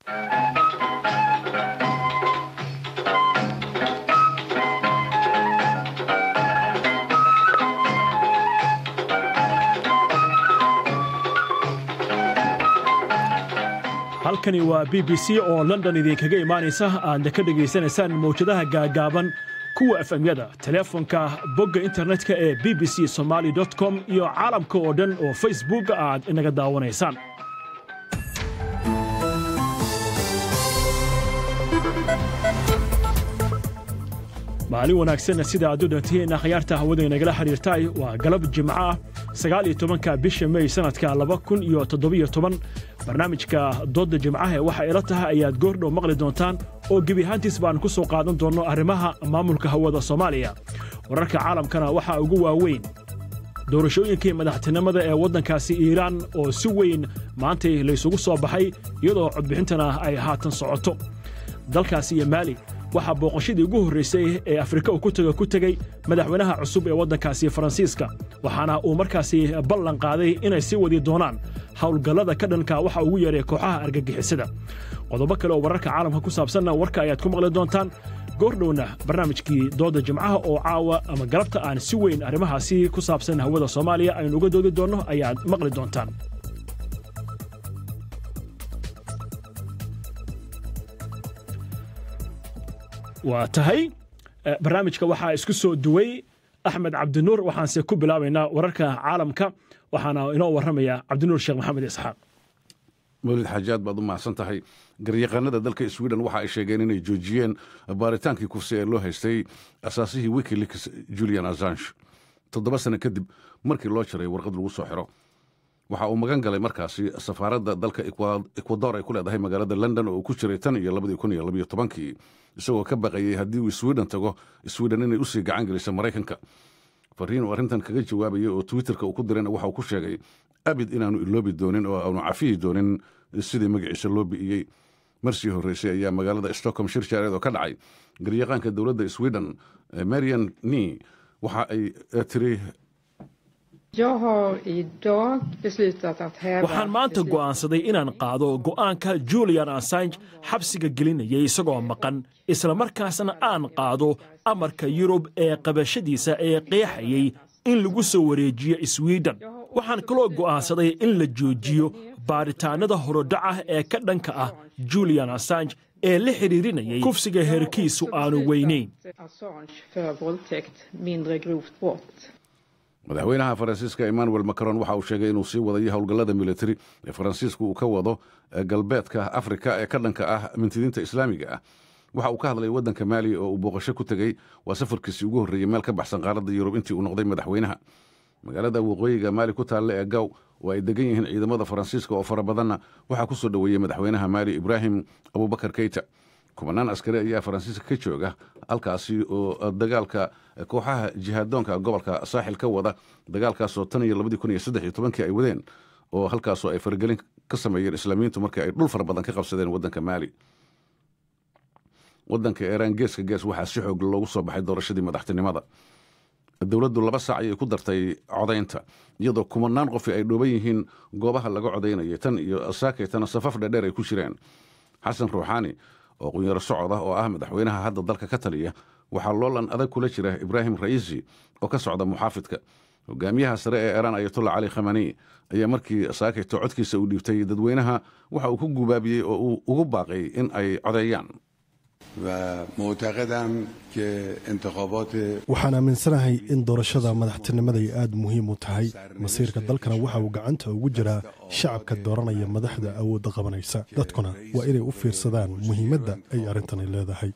halkani waa b b c oo london idinkaga imaanaysa aadna ka dhegaysanaysaan mawjadaha gaagaaban kuwa efemyada teleefonka bogga internetka ee b b c somaali com iyo caalamka oo dhan oo facebook aad inaga daawanaysaan maalin wanaagsanna sida aad u dhantihiinna khayaarta hawada inagala xidhiirtay waa galab jimco ah sagaal iyo tobanka bisha mey sannadka laba kun iyo toddobiyo toban barnaamijka doodda jimcaha waxa ila tahay ayaad goordhow maqli doontaan oo gebi ahaantiis baan ku soo qaadan doonno arrimaha maamulka hawada soomaaliya wararka caalamkana waxaa ugu waaweyn doorashooyinkii madaxtinimada ee waddankaasi iiraan oo si weyn maantay laysugu soo baxay iyadoo codbixintana ay haatan socoto dalkaasi iyo maali waxaa booqashadii ugu horraysay ee afrika uu ku taga ku tegey madaxweynaha cusub ee waddankaasi faransiiska waxaana uu markaasi ballan qaaday inay sii wadi doonaan howlgallada ka dhanka waxa ugu yeeray kooxaha argagixisada qodobo kale oo wararka caalamka ku saabsanna warka ayaad ku maqli doontaan goordhowna barnaamijkii doodda jimcaha oo caawa ama galabta aan si weyn arrimahaasi ku saabsan hawada soomaaliya aynu uga doodi doonno ayaad maqli doontaan waa tahay barnaamijka waxaa isku soo duway axmed cabdinuur waxaanse ku bilaabaynaa wararka caalamka waxaana inoo warramaya cabdinuur sheekh maxamed isxaaq mawlid xaajaad baad u mahadsan tahay garyaqaanada dalka sweden waxa ay sheegeen inay joojiyeen baaritaankii kufsi ee loo haystay asaasihii wikileaks julian assange toddoba sano kadib markii loo jaray warqad lagu soo xiro waxa uu magan galay markaasi safaaradda dalka ekwador ay ku leedahay magaalada london oo uu ku jiray tan iyo labadii kun iyo labiyo tobankii isagoo ka baqayey haddii uu sweden tago sweden inay usii gacan geliso maraykanka fariin uu arrintan kaga jawaabayay oo twitterka uu ku dirayna waxa uu ku sheegay abid inaanu iloobi doonin oo aanu cafiyi doonin sidii magaciisa loo bi'iyey marsii horreysay ayaa magaalada stockholm shir jaareed oo ka dhacay garyaqaanka dowladda sweden marian ni waxa ay tiri waxaan maanta go'aansaday inaan qaado go'aanka julian assange xabsiga gelinayay isagoo maqan islamarkaasna aan qaado amarka yurub ee qabashadiisa ee qeexayay in lagu soo wareejiyo sweden waxaan kaloo go'aansaday in la joojiyo baaritaannada horodhaca ee ka dhanka ah julian assange ee la xidhiirinayay kufsiga heerkiisu aanu weynayn madaxweynaha faransiiska emmanuel macron waxa uu sheegay inuu sii wadayo howlgallada militari ee faransiisku uu ka wado galbeedka afrika ee ka dhanka ah mintidiinta islaamiga ah waxa uu ka hadlay waddanka maali oo uu booqasho ku tegey waa safarkiisii ugu horreeyey meel ka baxsan qaaradda yurub intii uu noqday madaxweynaha magaalada waqooyiga maali ku taalla ee gaw oo ay degan yihiin ciidamada faransiiska oo fara badanna waxaa ku soo dhoweeyey madaxweynaha maali ibraahim abubakar keyta kubanaan askari ayaa faransiiska ka jooga halkaasi oo dagaalka kooxaha jihaadoonka gobolka saaxil ka wada dagaalkaasoo tan iyo labadii kun iyo saddex iyo tobankii ay wadeen oo halkaasoo ay faragelin ka sameeyeen islaamiyiintu markii ay dhul fara badan ka qabsadeen waddanka maali waddanka iiraan geeska gees waxaa si xoog loogu soo baxay doorashadii madaxtinimada dowladdu laba saac ayay ku dartay codaynta iyadoo kumanaan qofi ay dhooban yihiin goobaha laga codaynayay tan iyo saakaytana safaf dhedheer ay ku jireen xasan ruuxaani oo qunyaro socod ah oo ah madaxweynaha hadda dalka ka taliya waxaa loolan adag kula jira ibraahim ra'iisi oo ka socda muxaafidka hogaamiyaha sare ee iiraan ayatullah cali khamani ayaa markii saakayto codkiisa uu dhiibtay dadweynaha waxa uu ku gubaabiyey oo uu ugu baaqay in ay codeeyaan waxaan aaminsanahay in doorashada madaxtinimada ay aad muhiim u tahay masiirka dalkana waxa uu gacanta ugu jiraa shacabka dooranaya madaxda awoodda qabanaysa dadkuna waa inay u fiirsadaan muhiimadda ay arrintani leedahay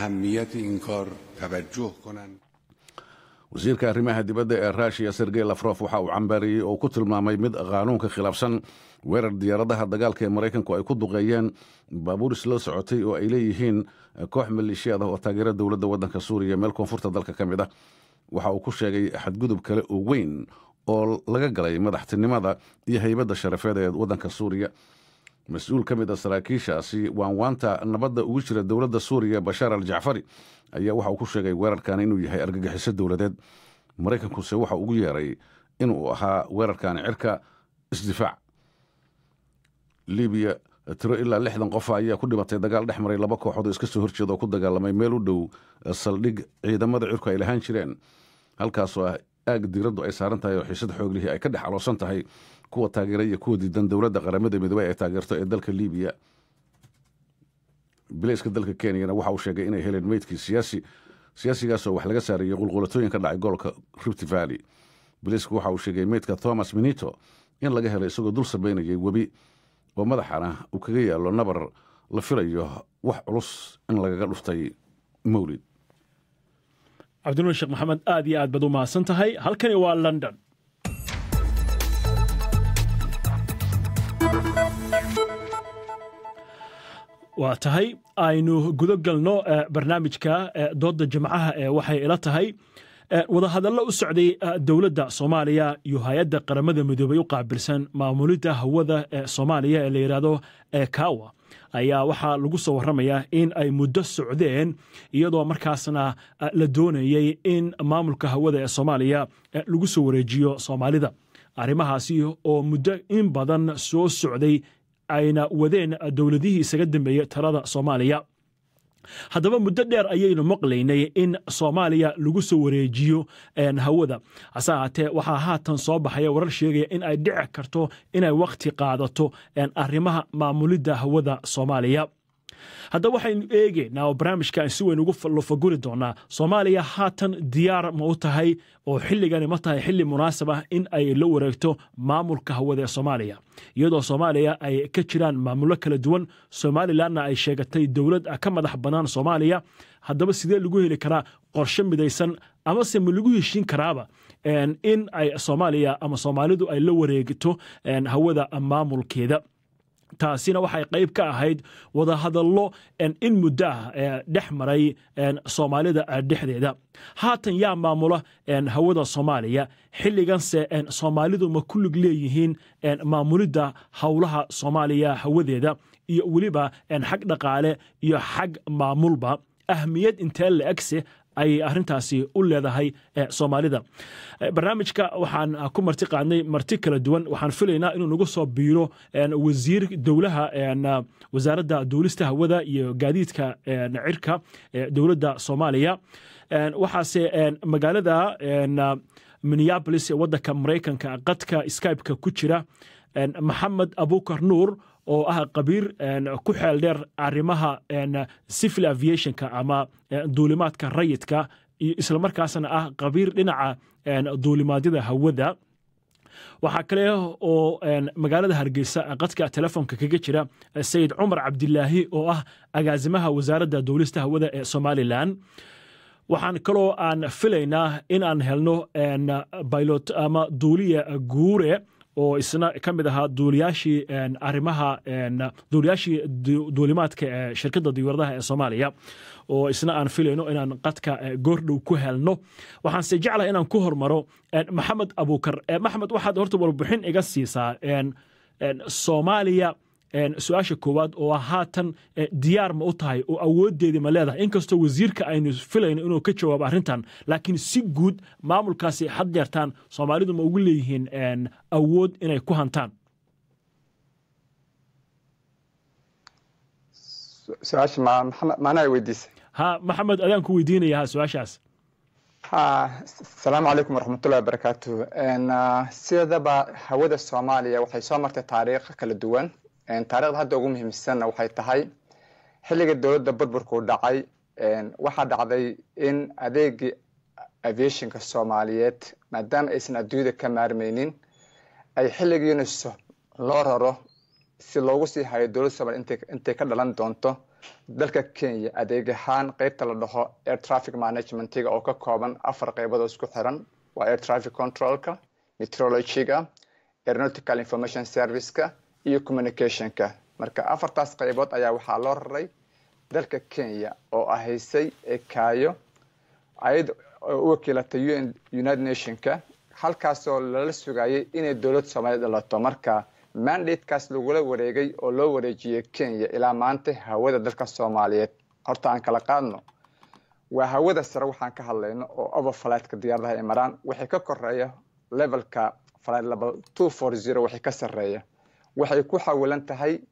wasiirka arrimaha dibadda ee ruushiya sergey lafrof waxa uu cambaariyey oo ku tilmaamay mid qaanuunka khilaafsan weerar diyaaradaha dagaalka ee maraykanku ay ku duqeeyeen baabuur isla socotay oo ay leeyihiin koox maleeshiyaad ah oo taageera dowladda waddanka suuriya meel koonfurta dalka ka mid ah waxa uu ku sheegay xadgudub kale oo weyn oo laga galay madaxtinimada iyo haybadda sharafeed ee waddanka suuriya mas-uul ka mid a saraakiishaasi waanwaanta nabadda ugu jira dowladda suuriya bashaar al jacfari ayaa waxa uu ku sheegay weerarkan inuu yahay argagixiso dowladeed maraykankuse waxa ugu yeeray inuu ahaa weerarkaani cirka isdifaac libiya tiro ilaa lixdan qof ayaa ku dhimatay dagaal dhex maray laba kooxood oo iska soo horjeeda oo ku dagaalamay meel u dhow saldhig ciidamada cirku ay lahaan jireen halkaasoo ah aag diiraddu ay saaran tahay oo xiisad xooglihii ay ka dhex aloosan tahay kuwa taageera iyo kuwa diidan dowladda qaramada midoobey ay taageerto ee dalka libiya bileyska dalka kenyana waxa uu sheegay inay heleen meydkii siyaasi siyaasigaasoo wax laga saarayey qulqulatooyin ka dhacay gobolka rift valley bileysku waxa uu sheegay meydka thomas minito in laga helay isagoo dul sabaynayay webi oo madaxana uu kaga yaallo nabar la filayo wax culus in lagaga dhuftay mawlid cabdinuur sheekh maxamed aad iyo aad baad u mahadsan tahay halkani waa london waa tahay aynu gudo galno barnaamijka doodda jimcaha ee waxay ila tahay wadahadallo u socday dowladda soomaaliya iyo hay-adda qaramada midoobay u qaabilsan maamulidda hawada ee soomaaliya ee la yidhaahdo ekawa ayaa waxaa lagu soo warramayaa in ay muddo socdeen iyadoo markaasna la doonayey in maamulka hawada ee soomaaliya lagu soo wareejiyo soomaalida arrimahaasi oo muddo in badan soo socday ayna wadeen dowladihii isaga dambeeyey talada soomaaliya haddaba muddo dheer ayaynu maqlaynay in soomaaliya lagu soo wareejiyo hawada hase ahaatee waxaa haatan soo baxaya warar sheegaya in ay dhici karto inay wakhti qaadato arrimaha maamulidda hawada soomaaliya haddaba waxaynu eegeynaa oo barnaamijkan si weyn ugu lofaguri doonaa soomaaliya haatan diyaar ma u tahay oo xilligani ma tahay xilli munaasab ah in ay la wareegto maamulka hawada ee soomaaliya iyadoo soomaaliya ay ka jiraan maamullo kala duwan somalilanna ay sheegatay dowlad ka madax bannaan soomaaliya haddaba sidee lagu heli karaa qorshe midaysan amase ma lagu heshiin karaaba in ay soomaaliya ama soomaalidu ay la wareegto hawada maamulkeeda taasina waxay qayb ka ahayd wadahadallo in muddo ah dhex maray soomaalida dhexdeeda haatan yaa maamula hawada soomaaliya xilliganse soomaalidu ma ku lig leeyihiin maamulidda howlaha soomaaliya hawadeeda iyo weliba xag dhaqaale iyo xag maamulba ahmiyad intee la egse ayay arrintaasi u leedahay soomaalida barnaamijka waxaan ku marti qaadnay marti kala duwan waxaan filaynaa inuu nagu soo biiro wasiir dowlaha wasaaradda duulista hawada iyo gaadiidka cirka dowladda soomaaliya waxaase magaalada minneabolis ee waddanka maraykanka qadka skybe-ka ku jira maxamed abukar nuur oo ah qabiir ku xeel dheer arrimaha civil aviationka ama duulimaadka rayidka iyo islamarkaasna ah qabiir dhinaca duulimaadyada hawada waxaa kale oo magaalada hargeysa qadka telefoonka kaga jira sayid cumar cabdilaahi oo ah agaasimaha wasaaradda duulista hawada ee somalilan waxaan kaloo aan filaynaa in aan helno bilot ama duuliya guure oo isna ka mid ahaa duuliyaashii arrimaha duuliyaashii duulimaadka ee shirkadda diyaaradaha ee soomaaliya oo isna aan filayno inaan qadka goordhow ku helno waxaanse jeclahay inaan ku hormaro maxamed abuukar maxamed waxaad horta warbixin iga siisaa soomaaliya su-aasha koowaad oo haatan diyaar ma u tahay oo awooddeedii ma leedahay inkastoo wasiirka aynu filayno inuu ka jawaabo arrintan laakiin si guud maamulkaasi had jeertaan soomaalidu ma ugu leeyihiin awood inay ku hantaan su-aasha maanaa weydiisay ha maxamed adaan ku weydiinaya ha su-aashaas asalaamu calaykum waraxmatullahi wabarakaatu sidaba hawada soomaaliya waxay soo martay taariikh kala duwan taarikhda hadda ugu muhiimsanna waxay tahay xilliga dowladda burburkuu dhacay waxaa dhacday in adeegii aviationka soomaaliyeed maadaama aysan adduunyada ka maarmaynin ay xilligiina loo raro si loogu sii hayo dowladda soomaliya intay ka dhalan doonto dalka kenya adeeg ahaan qeybta la dhaho air traffic managementiga oo ka kooban afar qeybood oo isku xiran waa air traffic controlka meteorologyga aeronautical information serviceka iyo communicationka marka afartaas qaybood ayaa waxaa loo raray dalka kenya oo ahaysay ekaayo ayad u wakiilatay un united nationka halkaasoo lala sugayay inay dowlad soomaaliya dhalato marka mandatekaas lagula wareegay oo loo wareejiyey kenya ilaa maanta hawada dalka soomaaliyeed horta aan kala qaadno waa hawada sare waxaan ka hadlayno oo overflightka diyaaradaha ay maraan waxay ka koreeya levelka flight level two four zero waxay ka sarreeya waxay ku xawilan tahay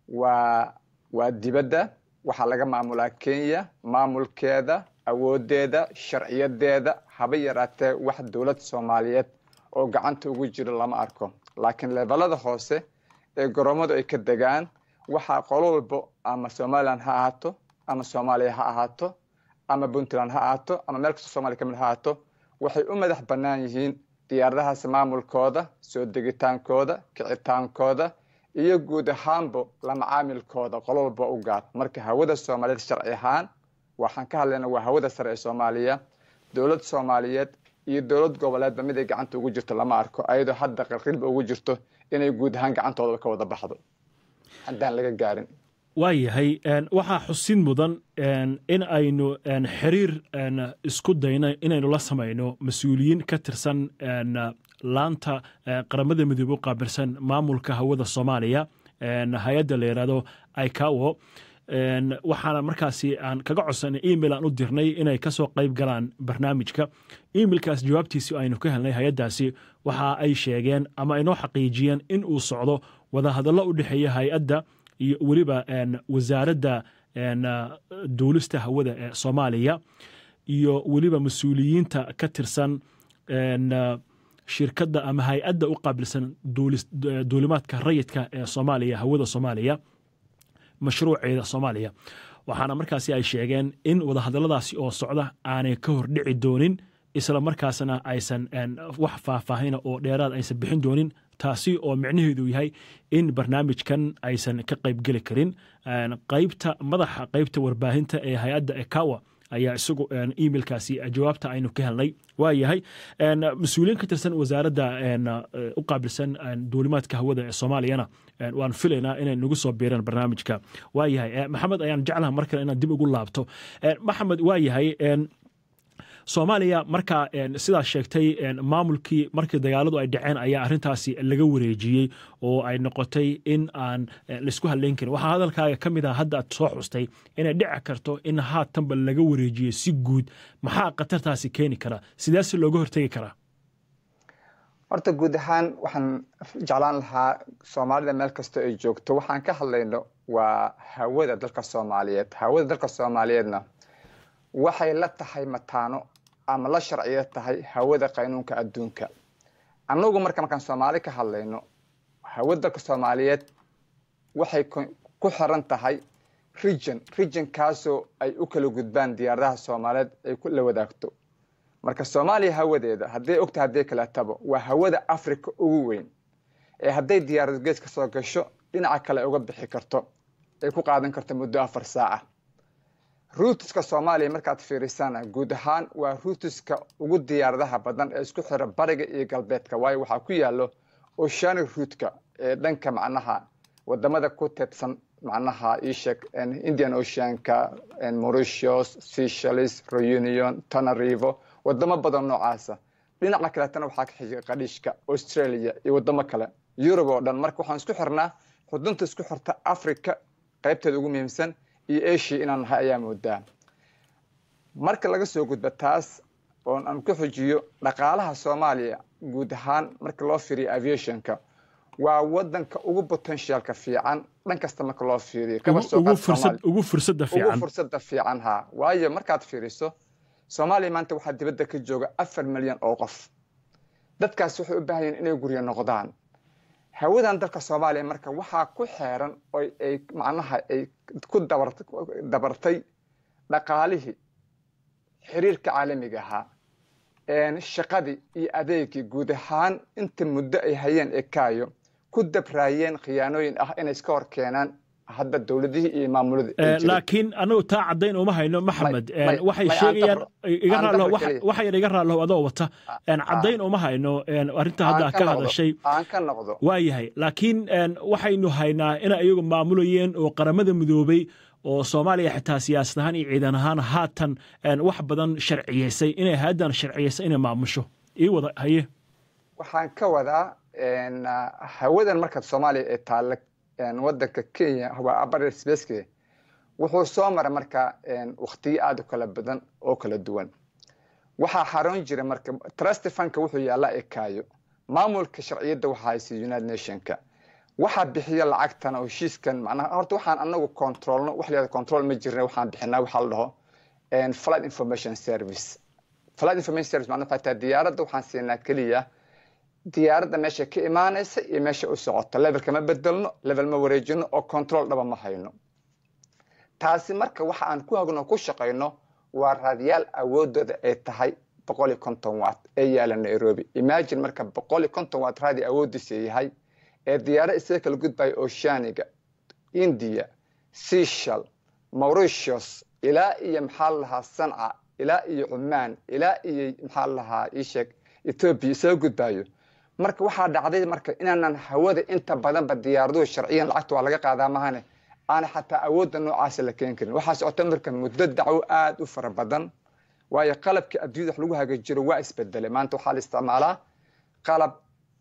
waa waa dibadda waxaa laga maamulaa kenya maamulkeeda awoodeeda sharciyadeeda haba yaraatee wax dowlad soomaaliyeed oo gacanta ugu jiro lama arko laakiin leebelada hoose ee goromadu ay ka degaan waxaa qolo walbo ama somalilan ha ahaato ama soomaaliya ha ahaato ama puntland ha ahaato ama meel kastoo somalia kamid ha ahaato waxay u madax bannaan yihiin diyaaradahaas maamulkooda soo degitaankooda kicitaankooda iyo guud ahaanbo la macaamilkooda qolo walba u gaar marka hawada soomaaliyeed sharci ahaan waxaan ka hadlayna waa hawada sare ee soomaaliya dowlad soomaaliyeed iyo dowlad goboleedba mid ay gacanta ugu jirto lama arko ayadoo hadda qilqilba ugu jirto inay guud ahaan gacantooda ka wada baxdo haddaan laga gaarin waayahay waxaa xusin mudan in aynu xiriir isku dayno inaynu la samayno mas-uuliyiin ka tirsan laanta qaramada midoobe u qaabilsan maamulka hawada soomaaliya hay-adda la yidhahdo icawo waxaana markaasi aan kaga codsanay email aan u dirnay inay kasoo qayb galaan barnaamijka emailkaas jawaabtiisi aynu ka helnay hay-addaasi waxa ay sheegeen ama aynoo xaqiijiyeen in uu socdo wadahadallo u dhexeeya hay-adda iyo weliba wasaaradda duulista hawada ee soomaaliya iyo weliba mas-uuliyiinta ka tirsan shirkadda ama hay-adda u qaabilsan duulimaadka rayidka ee soomaaliya hawada soomaaliya mashruuceeda soomaaliya waxaana markaasi ay sheegeen in wadahadalladaasi oo socda aanay ka hordhici doonin isla markaasna aysan wax faahfaahina oo dheeraad aysan bixin doonin taasi oo micnaheedu yahay in barnaamijkan aysan ka qaybgeli karin qaybta madaxa qaybta warbaahinta ee hay-adda ekawa ayaa isagu emailkaasi jawaabta aynu ka helnay waa yahay mas-uuliyiin ka tirsan wasaaradda u qaabilsan duulimaadka hawada ee soomaaliyana waan filaynaa inay nagu soo biiraan barnaamijka waa yahay maxamed ayaan jeclaha mar kale inaan dib ugu laabto maxamed waa yahay soomaaliya markaa sidaas sheegtay maamulkii markii dagaaladu ay dhaceen ayaa arintaasi laga wareejiyey oo ay noqotay in aan laisku hadlayn karin waxaa hadalkaaga ka mid ah hadda aad soo xustay inay dhici karto in haatanba laga wareejiyey si guud maxaa khatartaasi keeni kara sideese looga hortegi karaa horta guud ahaan waxaan jeclaan lahaa soomaalida meel kasta ay joogto waxaan ka hadlayno waa hawada dalka soomaaliyeed hawada dalka soomaaliyeedna waxay la tahay mataano ama la sharciyo tahay hawada qaynuunka adduunka annagu marka markaan soomaali ka hadlayno hawada dalka soomaaliyeed waxay ku xiran tahay region regionkaasoo ay u kala gudbaan diyaaradaha soomaaliyeed ay la wadaagto marka soomaaliya hawadeeda hadday ogta hadday kaleetaba waa hawada africa ugu weyn ee hadday diyaarad gees ka soo gasho dhinaca kale ay uga bixi karto ay ku qaadan karto muddo afar saaca ruutiska soomaaliya markaad fiirisana guud ahaan waa ruutiska ugu diyaaradaha badan ee isku xira bariga iyo galbeedka waayo waxaa ku yaalo oceanic ruutka ee dhanka macnaha wadamada ku teedsan macnaha iisheeg indian oceanka mauritius seychelles reunion tanarivo wadamo badan noocaasa dhinaca kaleetana waxaa ka xiga qadhiishka australia iyo wadamo kale yurub oo dhan marka waxaan isku xirnaa xudunta isku xirta africa qaybteeda ugu muhiimsan iyo asia inaan nahay ayaa moodaa marka laga soo gudba taas oon aan ku xujiyo dhaqaalaha soomaaliya guud ahaan marka loo fiiriyo aviationka waa wadanka ugu potentialka fiican dhan kasta marka loo fiiriyo ugu fursada fiican fursada fiican ha waayo markaad fiiriso soomaaliya maanta waxaa dibadda ka jooga afar milyan oo qof dadkaas waxay u baahan yihin inay guryo noqdaan hawadan dalka soomaaliya marka waxaa ku xeeran oo ay macnaha ay ku dabartay dhaqaalihii xiriirka caalamiga ahaa shaqadii iyo adeegii guud ahaan inta muddo ay hayeen ekaayo ku dabraayeen khiyaanooyin ah inay iska hor keenaan hadda dowladihii iyo maamuladii laakiin anagu taa caddayn uma hayno maxamed waxay sheegayaan waxa yar iga raallow adoo wata caddayn uma hayno arrinta hadda ka hadashay aan ka noqdo waa yahay laakiin waxaynu haynaa ina iyagu maamulayeen oo qaramada midoobay oo soomaaliya xitaa siyaasad ahaan iyo ciidan ahaan haatan wax badan sharciyeysay inay haaddan sharciyeysay inay maamusho ii wada haye waxaan ka wadaa hawadan marka soomaaliya ee taalla wadanka kenya waa abarer spaceke wuxuu soo maray marka waktiyo aada u kala badan oo kala duwan waxaa xaroon jira marka trust funka wuxuu yaallaa ekaayo maamulka sharciyadda waxaa haysa united nationka waxaa bixiya lacagtan oo heshiiskan macnaha horta waxaan anagu controlno wax layihahdo control ma jirna waxaan bixinaa waxaa la dhaho flight information service flight information service macnaha waxay tahay diyaaradda waxaan siinaa keliya diyaaradda meesha ka imaanaysa iyo meesha u socota levelka ma bedelno level ma wareejino oo control dhaba ma hayno taasi marka waxa aan ku hagno ku shaqayno waa raadiyaal awoodooda ay tahay boqol iyo konton watt ee yaala nairobi imagine marka boqol iyo konton watt raadi awoodiisa yahay ee diyaaro isaga kala gudbaya oceaniga india seshal mauritius ilaa iyo maxaa la lahaa sanca ilaa iyo cumaan ilaa iyo maxaa la lahaa isheeg ethoobia isaga gudbayo marka waxaa dhacday marka inaanan hawada inta badanba diyaaraduhu sharciyan lacagta waa laga qaadaa mahane aana xataa awoodda noocaasa la keeni karin waxaa socota marka muddo dacwo aada u fara badan waayo qalabka adduunyada wax lagu hagaajiro waa isbedelay maanta waxaa la isticmaalaa qalab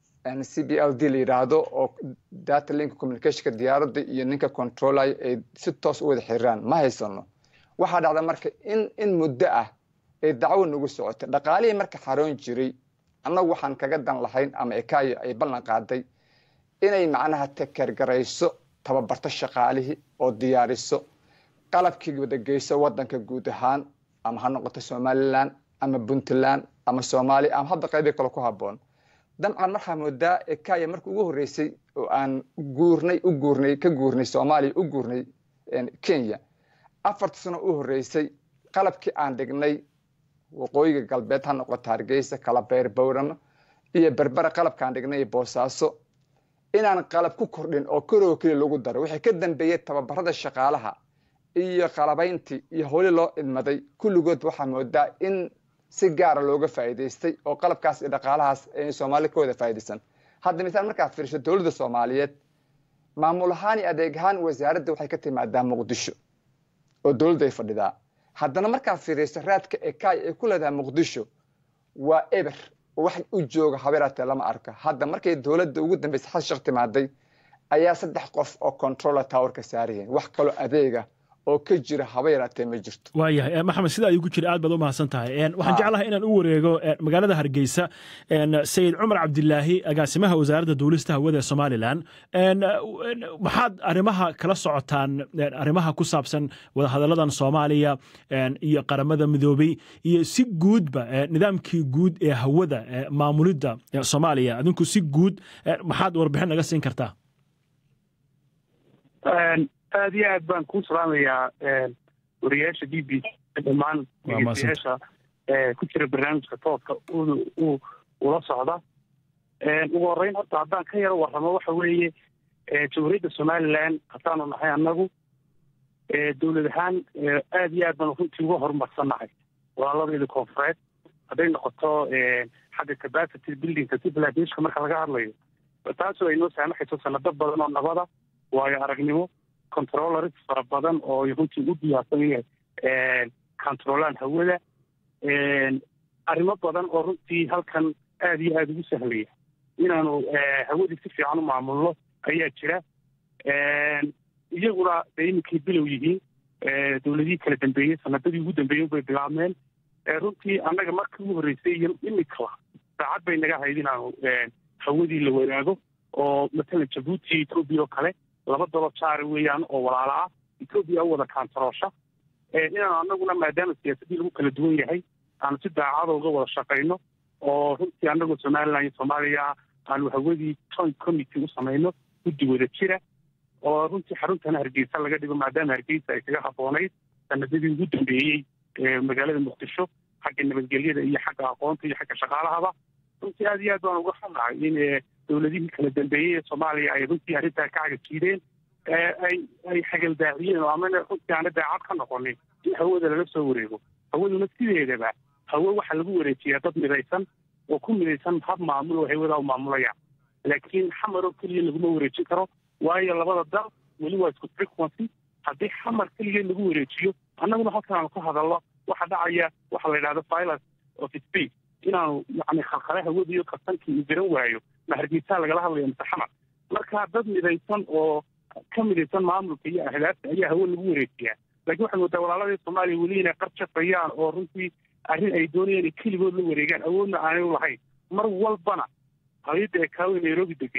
c b l d la yidhaahdo oo data link communicationka diyaaradda iyo ninka controlaya ay si toos u wada xiriiraan ma haysano waxaa dhacda marka in in muddo ah ay dacwo nagu socotay dhaqaalihii marka xaroon jiray annagu waxaan kaga dan lahayn ama ekayo ay ballan qaaday inay macnaha takergarayso tababarto shaqaalihii oo diyaariso qalabkii wadageyso wadanka guud ahaan ama ha noqoto somalilan ama puntland ama soomaaliya ama hadda qaybii kale ku haboon dabcan markaa moodaa ekaya marka ugu horreysay oo aan guurnay u guurnay ka guurnay soomaaliya u guurnay kenya afarta sano u horreysay qalabkii aan dhignay waqooyiga galbeed ha noqoto hargeysa kalabeer bowrama iyo berbera qalabkaan dhignay boosaaso inaan qalab ku kordhin oo koroo keliya lagu daro waxay ka dambeeyey tababarada shaqaalaha iyo qalabayntii iyo howli loo idmaday kulligood waxaa moodaa in si gaara looga faa'iidaystay oo qalabkaas iyo dhaqaalahaas ay soomaali ka wada faa'iidaysan hadda misaal markaad fiiriso dowladda soomaaliyeed maamul ahaan iyo adeeg ahaan wasaaradda waxay ka timaadaa muqdisho oo dowladda ay fadhidaa haddana markaad fiiriso raadka ekay ay ku leedahay muqdisho waa eber wax u jooga habeeraatee lama arka hadda markay dowladda ugu dambaysa xal shaq timaaday ayaa saddex qof oo controller towerka saarayeen wax kaloo adeega oo ka jira haba yaraatee ma jirto waayahay maxamed sidaa igu jira aad baad u mahadsan tahay waxaan jeclahay inaan u wareego magaalada hargeysa sayid cumar cabdilaahi agaasimaha wasaaradda duulista hawada ee somalilan maxaad arrimaha kala socotaan arrimaha ku saabsan wadahadalladan soomaaliya iyo qaramada midoobey iyo si guudba nidaamkii guud ee hawada maamulidda soomaaliya adinku si guud maxaad warbixin naga siin kartaa aad iyo aad baan kuu salaamayaa wariyaasha b b dhammaan dhegeystayaasha ku jira barnaamijka tooska ula socda ugu horreyn horta haddaan ka yaro warramo waxa weeye jamhuuriyadda somalilan haddaanu nahay annagu dowlad ahaan aad iyo aad baan runtii uga horumarsannahay walaaladeeda koonfureed hadday noqoto xagga capacity buildingka civilization marka laga hadlayo taasoo ay noo saamaxayso sanado badan oo nabada waayo aragnimo controllers fara badan oo runtii u diyaarsan yahay controlaan hawada arrimo badan oo runtii halkan aad iyo aada ugu sahlaya inaanu hawadii si fiican u maamulno ayaa jira iyaguna de iminkay bilow yihiin dowladihii kala dambeeyey sanadadii ugu dambeeyey bay bilaabmeen runtii annaga markii ugu horreysay iyo iminkaba saacad bay naga hayd inaanu hawadii la wadaago oo matalan jabuuti etoobiya oo kale laba daba jaari weeyaan oo walaala ah etoobiya u wada kaantaroosha inaanu annaguna maadaama siyaasaddii lagu kala duwan yahay aanu si daacada uga wada shaqayno oo runtii annagoo somalilan iyo soomaaliya aanu hawadii joint committee u samayno guddi wada jira oo runtii xaruntana hargeysa laga dhigo maadaama hargeysa ay kaga habboonayd sanadadii ugu dambeeyey magaalada muqdisho xagga nabadgelyada iyo xagga aqoonta iyo xagga shaqaalahaba runtii aad iyo aad baan uga xunnahay in dowladihii kala dambeeyey ee soomaaliya ay runtii arrintaa ka cagajiideen ay ay xagaldaaciyeen oo amana runtii aana daacad ka noqonin in hawada lala soo wareego hawaduna sideedaba hawe waxaa lagu wareejiyaa dad midaysan oo ku midaysan hab maamul oo hawadaa u maamulayaan laakiin xamar oo keliya laguma wareejin karo waayo labada dal weli waa isku frequency haddii xamar keliya lagu wareejiyo annaguna halkan aanu ka hadalno waxa dhacaya waxa la yidhahdo violence of space inaanu yani khalkhale hawadiiyo kabtankii uu garan waayo ma hargeysaa lagala hadlaya mise xamar marka dad midaysan oo ka midaysan maamulka iyo ahdaafta ayaa hawe lagu wareejiyaa laakiin waxaad moodaa walaaladii soomaaliya weli inay qar jafayaan oo runtii arrin ay doonayaan inay keligood la wareegaan awoodna aanay u lahayn mar walbana hayadda ekaawe nairobi degeni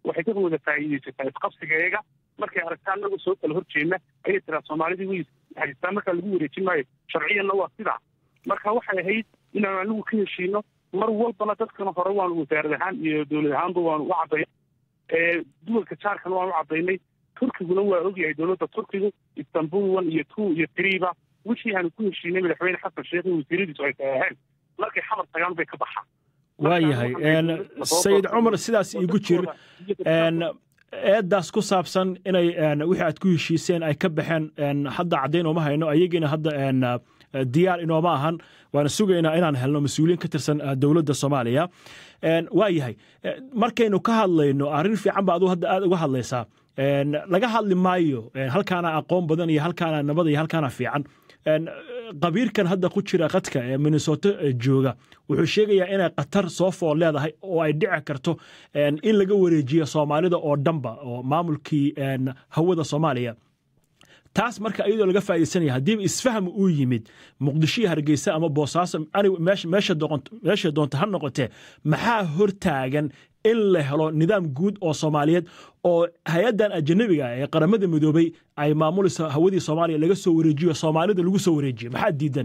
waxay ka wada faa'iidaysataa isqabsigeega markay aragtaa anagu soo kala horjeedna ayay tiraa soomaalidii way haystaa markaa lagu wareejin maayo sharciyanna waa sidaa marka waxay ahayd inaan anigu ka heshiino mar walbana dadkana hore waanu wasaarad ahaan iyo dowlad ahaanba waanu u cadday duwalka jaarkana waanu u caddaynay turkiguna waa ogyahay dowladda turkigu istanbul one iyo two iyo threeba wixii aanu ku heshiinay madaxweyne xasan sheekh iyo wasiiradiisu ay taaheen markay xamar tagaan bay ka baxaan waayahay sayid cumar sidaas iigu jir eedaas ku saabsan inay wixii aad ku heshiiseen ay ka baxeen hadda caddayn ooma hayno ayagiina hadda diyaar inooma ahan waana sugaynaa inaan helno mas-uuliyiin ka tirsan dowladda soomaaliya waa yahay markaynu ka hadlayno arrin fiican ba aduu hadda aad uga hadlaysaa laga hadli maayo halkaana aqoon badan iyo halkaana nabad iyo halkaana fiican qabiirkan hadda ku jira qadka ee minnesota jooga wuxuu sheegayaa inay qatar soo fool leedahay oo ay dhici karto in laga wareejiyo soomaalida oo dhanba oo maamulkii hawada soomaaliya taas marka iyadoo laga faa'iidaysanaya haddiiba isfahm uu yimid muqdisho iyo hargeysa ama boosaaso meesha doonta ha noqotee maxaa hortaagan in la helo nidaam guud oo soomaaliyeed oo hay-addan ajanabiga ee qaramada midoobay ay maamulayso hawadii soomaaliya laga soo wareejiyo soomaalida lagu soo wareejiyo maxaa diidan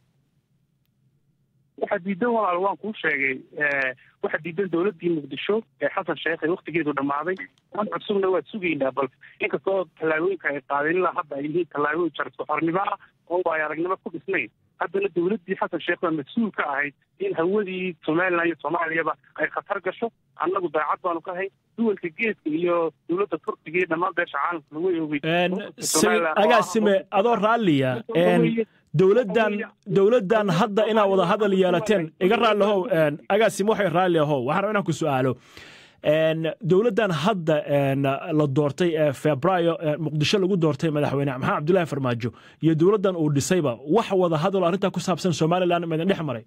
waxaa diidan walaal waan kuu sheegay waxaa diidan dowladdii muqdisho ee xasan sheekh ee waktigeedu dhammaaday an cusubna waad sugaynaa bal inkastoo tallaabooyinka ay qaadeen ilaa hadda ay yihiin tallaabooyin jarso xornimo ah oo ay aragnimo ku dhisnayn haddana dowladdii xasan sheekh baa mas-uul ka ahayd in hawadii somalilan iyo soomaaliyaba ay khatar gasho annagu daacad baanu ka ahay duwalka geeska iyo dowladda turkiga iyo dhammaan beesha caalamkuna way ogey agaasime adoo raalliya dowladdan dowladdan hadda inaad wada hadal yeelateen iga raallihow agaasim waxay raalli ahow waxaan rabaa inaan ku su'aalo dowladdan hadda la doortay ee febraayo muqdisho lagu doortay madaxweyne maxamed cabdullaahi farmaajo iyo dowladdan uu dhisayba wax wada hadal arrintaa ku saabsan somalilan ma idin dhex maray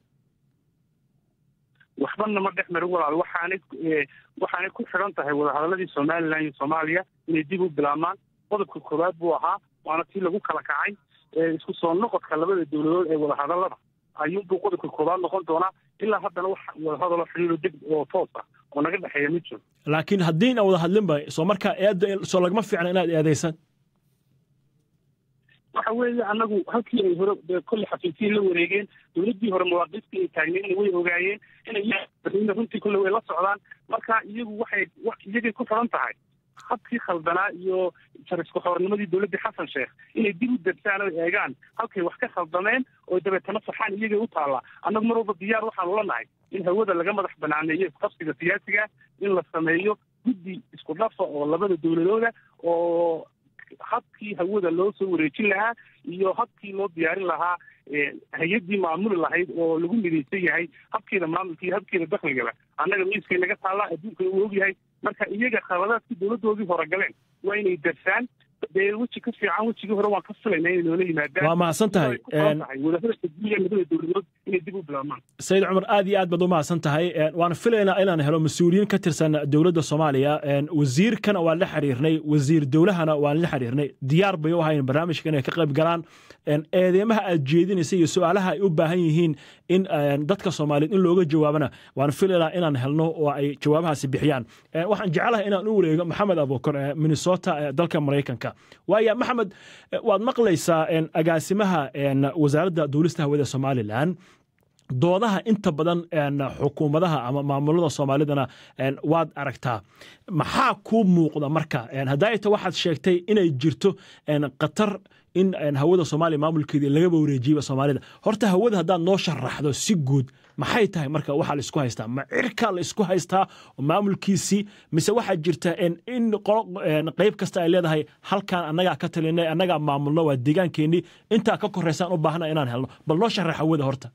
waxbana ma dhex marin walaal waxaanay waxaanay ku xidhan tahay wadahadaladii somalilan iyo soomaaliya inay dib u bilaabmaan qodobka koowaad buu ahaa waana tii lagu kala kacay isku soo noqodka labada dowladood ee wadahadalada ayuunbuu qodobka koowaad noqon doonaa ilaa haddana wax wadahadalo xiriiro deg oo toos ah oo naga dhexeeya ma jiro laakiin haddii aan wada hadlinba soo markaa eedda soo lagama fiicna inaad eedaysan waxa weeye annagu halkii ay hore kolle xafiisiin la wareegeen dowladdii hore mawaaqiiftii ay taagneen way ogaayeen inay runtii kolle way la socdaan marka iyagu waxay iyagay ku xiran tahay habkii khaldanaa iyo jarisku xornimadii dowladdii xasan sheekh inay dib u darsaan oo eegaan halkay wax ka khaldameen oo dabeetana saxaan iyagay u taallaa annagu mar walba diyaar waxaanu la nahay in hawada laga madax banaaneeyo isqabsiga siyaasiga in la sameeyo guddi isku dhafa oo labada dowladooda oo habkii hawada loo soo wareejin lahaa iyo habkii loo diyaarin lahaa hay-addii maamuli lahayd oo lagu midaysan yahay habkeeda maamulka iyo habkeeda dakligaba annaga miiskay naga taallaa adduunka uu ogyahay marka iyaga khaladaadkii dowladdoodii hore galeen waa inay darsaan dee weji ka fiican wejigii hore waan ka filayna inay noola yimaadaan waa mahadsan tahay wadahadalka guuya labada dowladood inay dib u bilaabmaan sayid cumar aad iyo aad baad u mahadsan tahay waan filaynaa inaan helo mas-uuliyiin ka tirsan dowladda soomaaliya wasiirkana waan la xiriirnay wasiir dowlahana waan la xiriirnay diyaar bay u ahayn barnaamijka inay ka qayb galaan eedeemaha aad jeedinaysa iyo su-aalaha ay u baahan yihiin in dadka soomaaliyeed in looga jawaabana waan filaynaa inaan helno oo ay jawaabahaasi bixiyaan waxaan jeclahay inaan u wareego maxamed abukar ee minnesota ee dalka maraykanka waaya maxamed waad maqlaysaa agaasimaha wasaaradda duulista hawada somalilan doodaha inta badan xukuumadaha ama maamulada soomaalidana waad aragtaa maxaa kuu muuqda marka haddaayta waxaad sheegtay inay jirto qatar in hawada soomaaliya maamulkeedii lagaba wareejiyeyba soomaalida horta hawada haddaad noo sharaxdo si guud maxay tahay marka waxaa la isku haystaa ma cirkaa la isku haystaa maamulkiisii mise waxaa jirta in qayb kasta ay leedahay halkaan annagaa ka talinay annagaa maamulno waa deegaankeenii intaa ka koraysaan u baahna inaan helno bal noo sharax hawada horta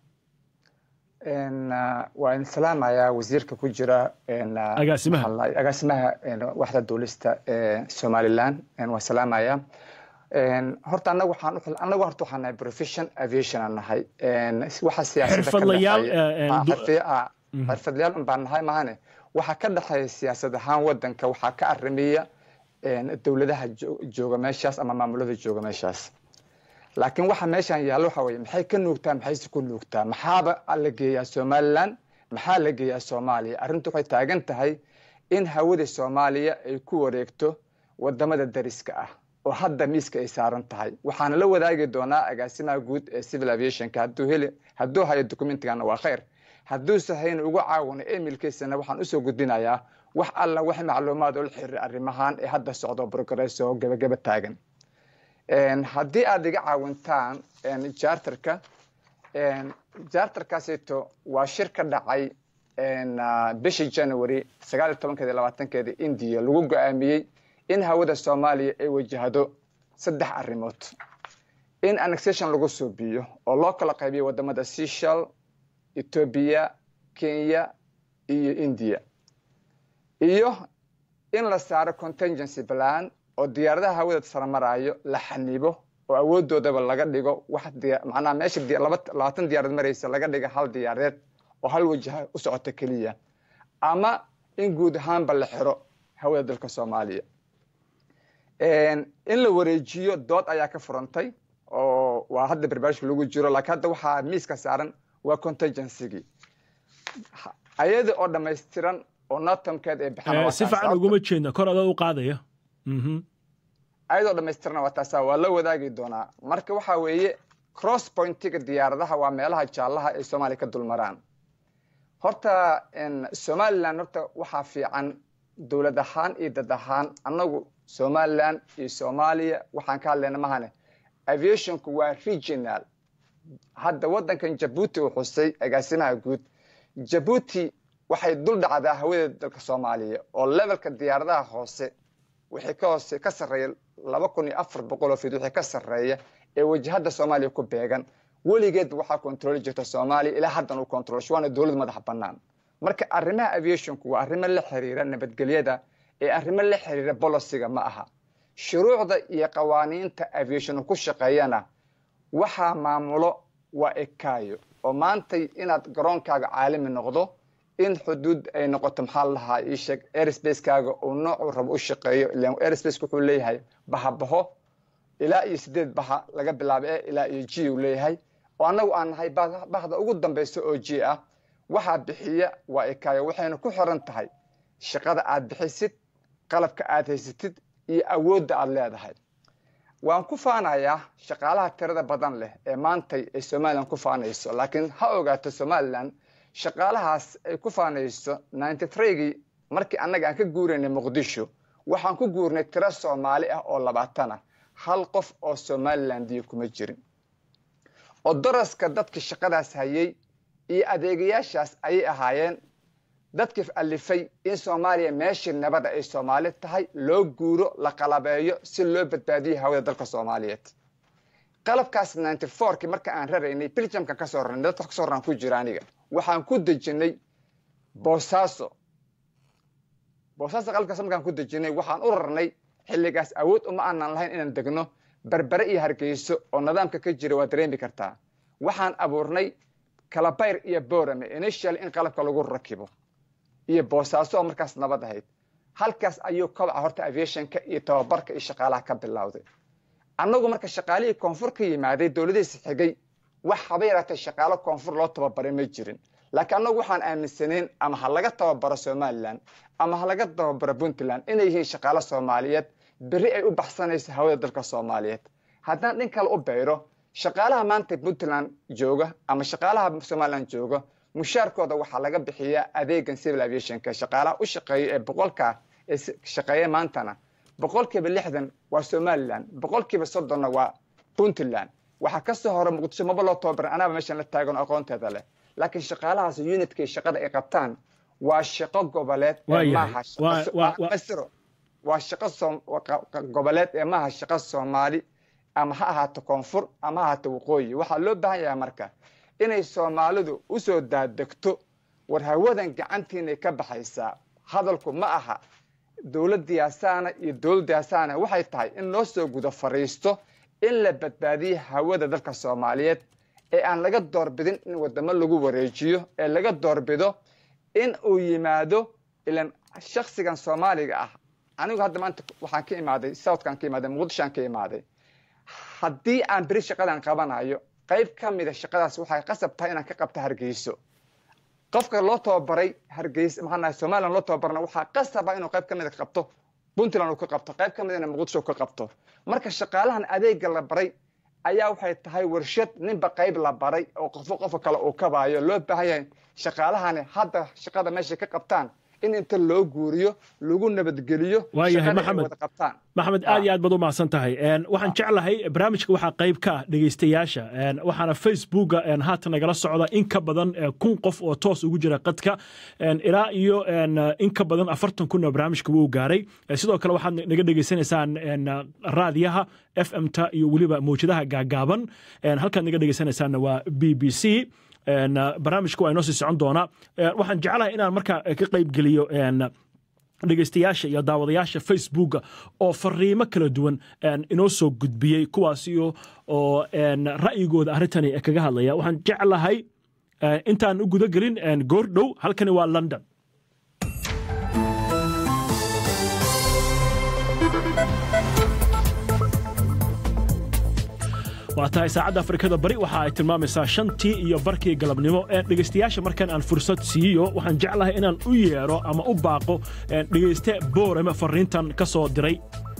waa in salaamayaa wasiirka ku jira agaasimaha agaasimaha waxda duulista ee somaliland waa salaamaya horta anagu waxaan anagu horta waxaan nahay profession aviation aan nahay waxa xirfadlayaal xirfadlayaal un baan nahay mahane waxa ka dhexeeya siyaasad ahaan wadanka waxaa ka arrimiya dowladaha jooga meeshaas ama maamulada jooga meeshaas laakiin waxa meeshan yaallo waxa weye maxay ka nuugtaa maxayse ku nuugtaa maxaaba la geeyaa somaliland maxaa la geeyaa soomaaliya arrintu waxay taagan tahay in hawada soomaaliya ay ku wareegto wadamada dariska ah oo hadda miiska ay saaran tahay waxaana la wadaagi doonaa agaasimaha guud ee civil aviationka hadduu heli hadduu hayo documentigana waa khayr hadduuse hayna ugu caawino emilkiisana waxaan usoo gudbinayaa wax alla wax macluumaad oo la xiriira arrimahan ee hadda socdo progress oo gebagaba taagan haddii aada iga caawintaan jarterka jarterkaasito waa shir ka dhacay bishii january sagaal iyo tobankeedi labaatankeeda indiya lagu go-aamiyey in hawada soomaaliya ay wajahdo saddex arrimood in annexation lagu suubiyo oo loo kala qaybiyo wadamada seshal etoobiya kenya iyo india iyo in la saaro contingency plan oo diyaaradaha hawada saramarayo la xanibo oo awoodoodaba laga dhigo wax macnaha meesha labaatan diyaarad maraysa laga dhiga hal diyaareed oo hal wajaha u socota keliya ama in guud ahaanba la xiro hawada dalka soomaaliya in la wareejiyo dood ayaa ka furantay oo waa hadda barbaarishka lagu jiro laakiin hadda waxaa miiska saaran waa contingencygii ayada oo dhammaystiran oo natamkeed ay si fiican uguma jeedna kor adoo u qaadaya ayadoo dhammaystirana waa taasa waa la wadaagi doonaa marka waxaa weeye cross pointiga diyaaradaha waa meelaha jaallaha ay soomaaliya ka dulmaraan horta somalilan horta waxaa fiican dowlad ahaan iyo dad ahaan annagu somalilan iyo soomaaliya waxaan ka hadlayna mahane aviationku waa regional hadda waddankan jabuuti uu xusay agaasimaha guud jabuuti waxay dul dhacdaa hawada dalka soomaaliya oo levelka diyaaradaha hoose wixii ka hoose ka sarreeya laba kun iyo afar boqol oo fid wixii ka sarreeya ee wajahadda soomaaliya ku beegan weligeed waxaa kontrooli jirta soomaaliya ilaa haddan uu kontrolsho waana dowlad madax bannaan marka arrimaha aviationku waa arrimo la xiriira nabadgelyada ee arrimo la xiriira bolosiga ma aha shuruucda iyo qawaaniinta aviation ku shaqeeyana waxaa maamulo waa ekaayo oo maantay inaad garoonkaaga caalami noqdo in xuduud ay noqoto maxaa lahaa ii sheeg airsbacekaaga uu noocuu rabo u shaqeeyo ilan airsbaceka wuxuu leeyahay bahabaho ilaa iyo sideed baha laga bilaabo e ilaa iyo g uu leeyahay oo annagu aan nahay bahda ugu dambaysa oo g ah waxaa bixiya waa ekaayo waxayna ku xiran tahay shaqada aad bixisid qalabka aad haysatid iyo awoodda aad leedahay waan ku faanayaa shaqaalaha tirada badan leh ee maantay ay somalilan ku faanayso laakiin ha ogaato somalilan shaqaalahaas ay ku faanayso ninety threegii markii annaga aan ka guuraynay muqdisho waxaan ku guurnay tiro soomaali ah oo labaatan ah hal qof oo somalilandiya kuma jirin oo daraska dadka shaqadaas hayay iyo adeegayaashaas ayay ahaayeen dadkii alifay in soomaaliya meeshii nabada ay soomaali tahay loo guuro la qalabeeyo si loo badbaadiyo hawada dalka soomaaliyeed qalabkaas ninety fourkii marka aan raraynay biljamka ka soo rarnay dadka kasoo raraan ku jira aniga waxaan ku dejinay boosaaso boosaaso qalabkaas markaan ku dejinay waxaan u rarnay xilligaas awood uma aanan lahayn inaan degno berbere iyo hargeyso oo nidaamka ka jira waa dareemi kartaa waxaan abuurnay kalabayr iyo borame initial in qalabka lagu rakibo iyo boosaaso oo markaas nabad ahayd halkaas ayuu kobaca horta aviationka iyo tababarka iyo shaqaalaha ka bilowday annagu marka shaqaalihii koonfur ka yimaaday dowladihiisa xigay wax haba yaraatee shaqaalo koonfur loo tababaray ma jirin laakiin annagu waxaan aaminsanayn ama ha laga tababaro somalilan ama ha laga tababaro puntland inay yihiin shaqaalo soomaaliyeed beri ay u baxsanayso hawada dalka soomaaliyeed haddaan dhin kale u bayro shaqaalaha maanta puntland jooga ama shaqaalaha somalilan jooga mushaarkooda waxaa laga bixiyaa adeegan civil aviationka shaqaalaha u shaqeeya ee boqolka ee shaqeeya maantana boqolkiiba lixdan waa somalilan boqolkiiba soddonna waa puntland waxaa kasoo hore muqdisho maba loo tababaran anaaba meeshan la taagan oo aqoonteeda leh laakiin shaqaalahaas unitkay shaqada ay qabtaan waa shaqo goboleed maaha waa shaqo goboleed ee maaha shaqo soomaali ama ha ahaato koonfur ama ha ahaato waqooyi waxaa loo baahan yahay marka inay soomaalidu usoo daadegto war hawadan gacantiinay ka baxaysaa hadalku ma aha dowladiyaasaana iyo dowladiyaasaana waxay tahay in loo soo gudo fariisto in la badbaadiyo hawada dalka soomaaliyeed ee aan laga doorbidin in wadamo lagu wareejiyo ee laga doorbido in uu yimaado ilan shaksigan soomaaliga ah anigu hadda maanta waxaan ka imaaday southkaan ka imaaday muqdishoaan ka imaaday haddii aan beri shaqadan qabanayo qayb ka mida shaqadaas waxay qasab tahay inaan ka qabto hargeyso qofka loo tababaray hargeysa maxaa somaliland loo tababarna waxaa qasaba inuu qayb ka mid qabto puntland uu ka qabto qayb ka midna muqdisho ka qabto marka shaqaalahan adeega la baray ayaa waxay tahay warshad ninba qayb la baray oo qofo qofka kale uu kabaayo loo baahan yahay shaqaalahani hadda shaqada meeshay ka qabtaan in inta loo guuriyo lagu nabadgeliyo waayahay maxamed wada qabtaan maxamed aad iyo aad baad u mahadsan tahay waxaan jeclahay barnaamijka waxaa qayb ka ah dhegaystayaasha waxaana facebooka haatan nagala socda in ka badan kun qof oo toos ugu jira qadka ilaa iyo in ka badan afartan kun oo barnaamijka wuu gaaray sidoo kale waxaad naga dhegaysanaysaan raadiyaha f m-ta iyo weliba mawjadaha gaagaaban halkaad naga dhegaysanaysaanna waa b b c barnaamijka waa inoo sii socon doonaa waxaan jeclahay inaan markaa ka qaybgeliyo dhegaystayaasha iyo daawadayaasha facebooka oo fariimo kala duwan inoo soo gudbiyey kuwaas oo ra'yigooda arrintani kaga hadlaya waxaan jeclahay intaan u guda gelin goor dhow halkani waa london waa tahay saacadda afrikada bari waxa ay tilmaamaysaa shantii iyo barkii galabnimo dhegaystayaasha markan aan fursad siiyo waxaan jeclahay inaan u yeero ama u baaqo dhegayste boorame fariintan ka soo diray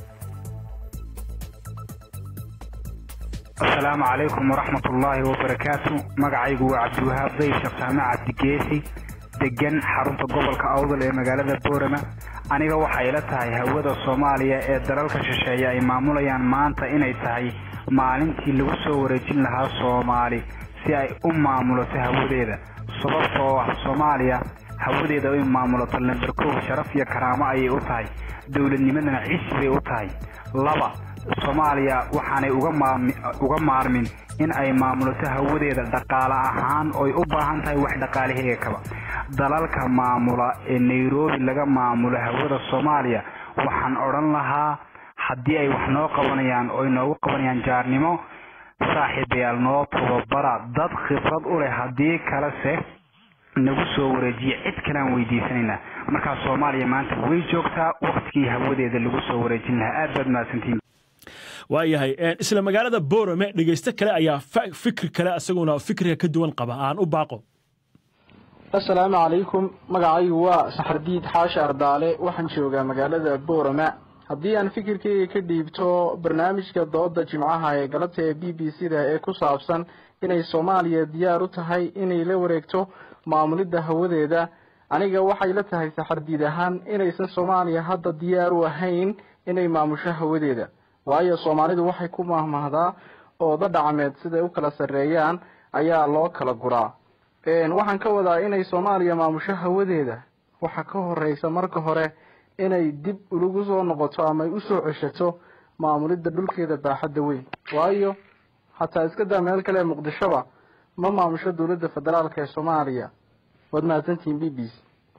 asalaamu calaykum waraxmat ullaahi wabarakaatu magacaygu waa cabdiwahaab dayb shaqsaame cabdigeesi degan xarunta gobolka awdal ee magaalada boorama aniga waxay ila tahay hawada soomaaliya ee dalalka shisheeye ay maamulayaan maanta inay tahay maalintii lagu soo wareejin lahaa soomaali si ay u maamulato hawadeeda sababtoo ah soomaaliya hawadeeda ay maamulato lamber kow sharaf iyo karaamo ayay u tahay dowladnimadana cisi bay u tahay laba soomaaliya waxaanay uga maarmin in ay maamulato hawadeeda dhaqaale ahaan oy u baahan tahay wax dhaqaalaheega kaba dalalka maamula ee nairobi laga maamulo hawada soomaaliya waxaan odhan lahaa haddii ay wax noo qabanayaan oo inoogu qabanayaan jaarnimo saaxiibayaal noo tababara dad khibrad u leh haddii kalese nagu soo wareejiya cid kalean weydiisanaynaa markaa soomaaliya maanta way joogtaa waktigii hawadeeda lagu soo wareejin lahaa aad baad mahadsantiin waayahay isla magaalada boorame dhegayste kale ayaa fikri kale isaguna fikriga ka duwan qaba aan u baaqo asalaamu calaykum magacaygu waa saxardiid xaashi ardaale waxaan joogaa magaalada boorama haddii aan fikirkeyga ka dhiibto barnaamijka dooda jimcaha ee galabta ee b b c da ee ku saabsan inay soomaaliya diyaar u tahay inay la wareegto maamulidda hawadeeda aniga waxay la tahay saxardiid ahaan inaysan soomaaliya hadda diyaar u ahayn inay maamusho hawadeeda waayo soomaalidu waxay ku mahmahdaa ooda dhacmeed siday u kala sarreeyaan ayaa loo kala guraa waxaan ka wadaa inay soomaaliya maamusho hawadeeda waxa ka horeysa marka hore inay dib ulagu soo noqoto ama ay usoo ceshato maamulidda dhulkeeda baaxadda weyn waayo xataa iska daa meel kale ee muqdishoba ma maamusho dowladda federaalk ee soomaaliya waad mahadsantihiin b b c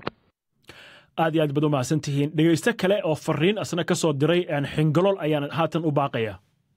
aad iyo aad baad u mahadsan tihiin dhegaysto kale oo fariin asna ka soo diray xingolol ayaan haatan u baaqaya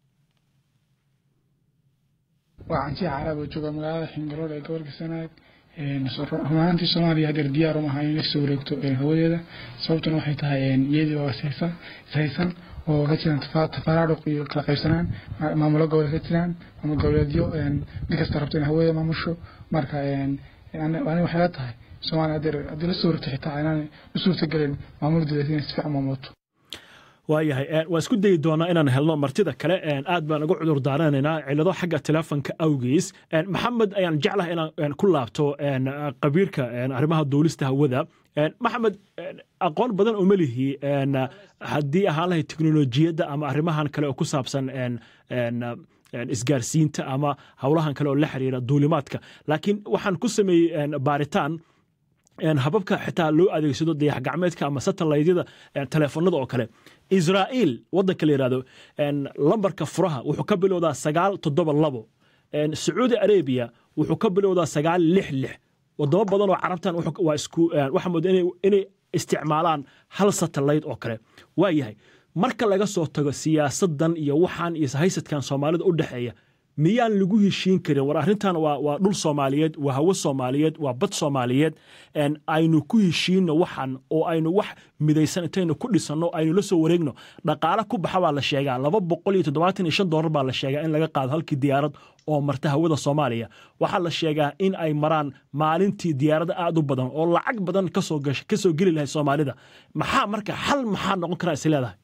waa canjiya caraab oo jooga magaalada xingolool ee gobolka sanaag rumaantii soomaaliya hadeer diyaar uma aha in lasoo wareegto hawadeeda sababtuna waxay tahay iyadii oo ishaysan ishaysan oo ka jiraan tafaraaruq iyo kala qaybsanaan maamulo gobol ka jiraan maamul goboleedyo mid kasta rabto in hawadeeda maamusho marka ani waxay la tahay soomaaliya hadeer haddii lasoo wareegto xitaa inaan u suurtagelin maamuldeeda inay si fiican maamulato waayahay waan isku dayi doonaa inaan helno martida kale aad baan uga cudur daaranaynaa cilado xagga telefonka awgiis maxamed ayaan jeclahay inaan ku laabto qabiirka arrimaha duulista hawada maxamed aqoon badan oo melihi haddii ahaan lahay teknolojiyadda ama arrimahan kale oo ku saabsan isgaarsiinta ama howlahan kale oo la xiriira duulimaadka laakiin waxaan ku sameeyey baaritaan hababka xitaa loo adeegsado dayax gacmeedka ama satellaydyada teleefonada oo kale israa'iil waddanka la yidhahdo lambarka furaha wuxuu ka bilowdaa sagaal toddoba labo sacuudi arabiya wuxuu ka bilowdaa sagaal lix lix wadamo badan oo carabtan waa isku waxaa mooda inay isticmaalaan hal satellite oo kale waa yahay marka laga soo tago siyaasadan iyo waxaan iyo haysadkan soomaalida u dhexeeya miyaan lagu heshiin karin war arrintan waa waa dhul soomaaliyeed waa hawo soomaaliyeed waa bad soomaaliyeed aynu ku heshiinno waxan oo aynu wax midaysan intaynu ku dhisanno aynu la soo wareegno dhaqaale ku baxa baa la sheegaa laba boqol iyo toddobaatan iyo shan doolar baa la sheegaa in laga qaado halkii diyaarad oo marta hawada soomaaliya waxaa la sheegaa in ay maraan maalintii diyaarada aad u badan oo lacag badan kasoo kasoo geli lahay soomaalida maxaa marka xal maxaa noqon karaa is leedahay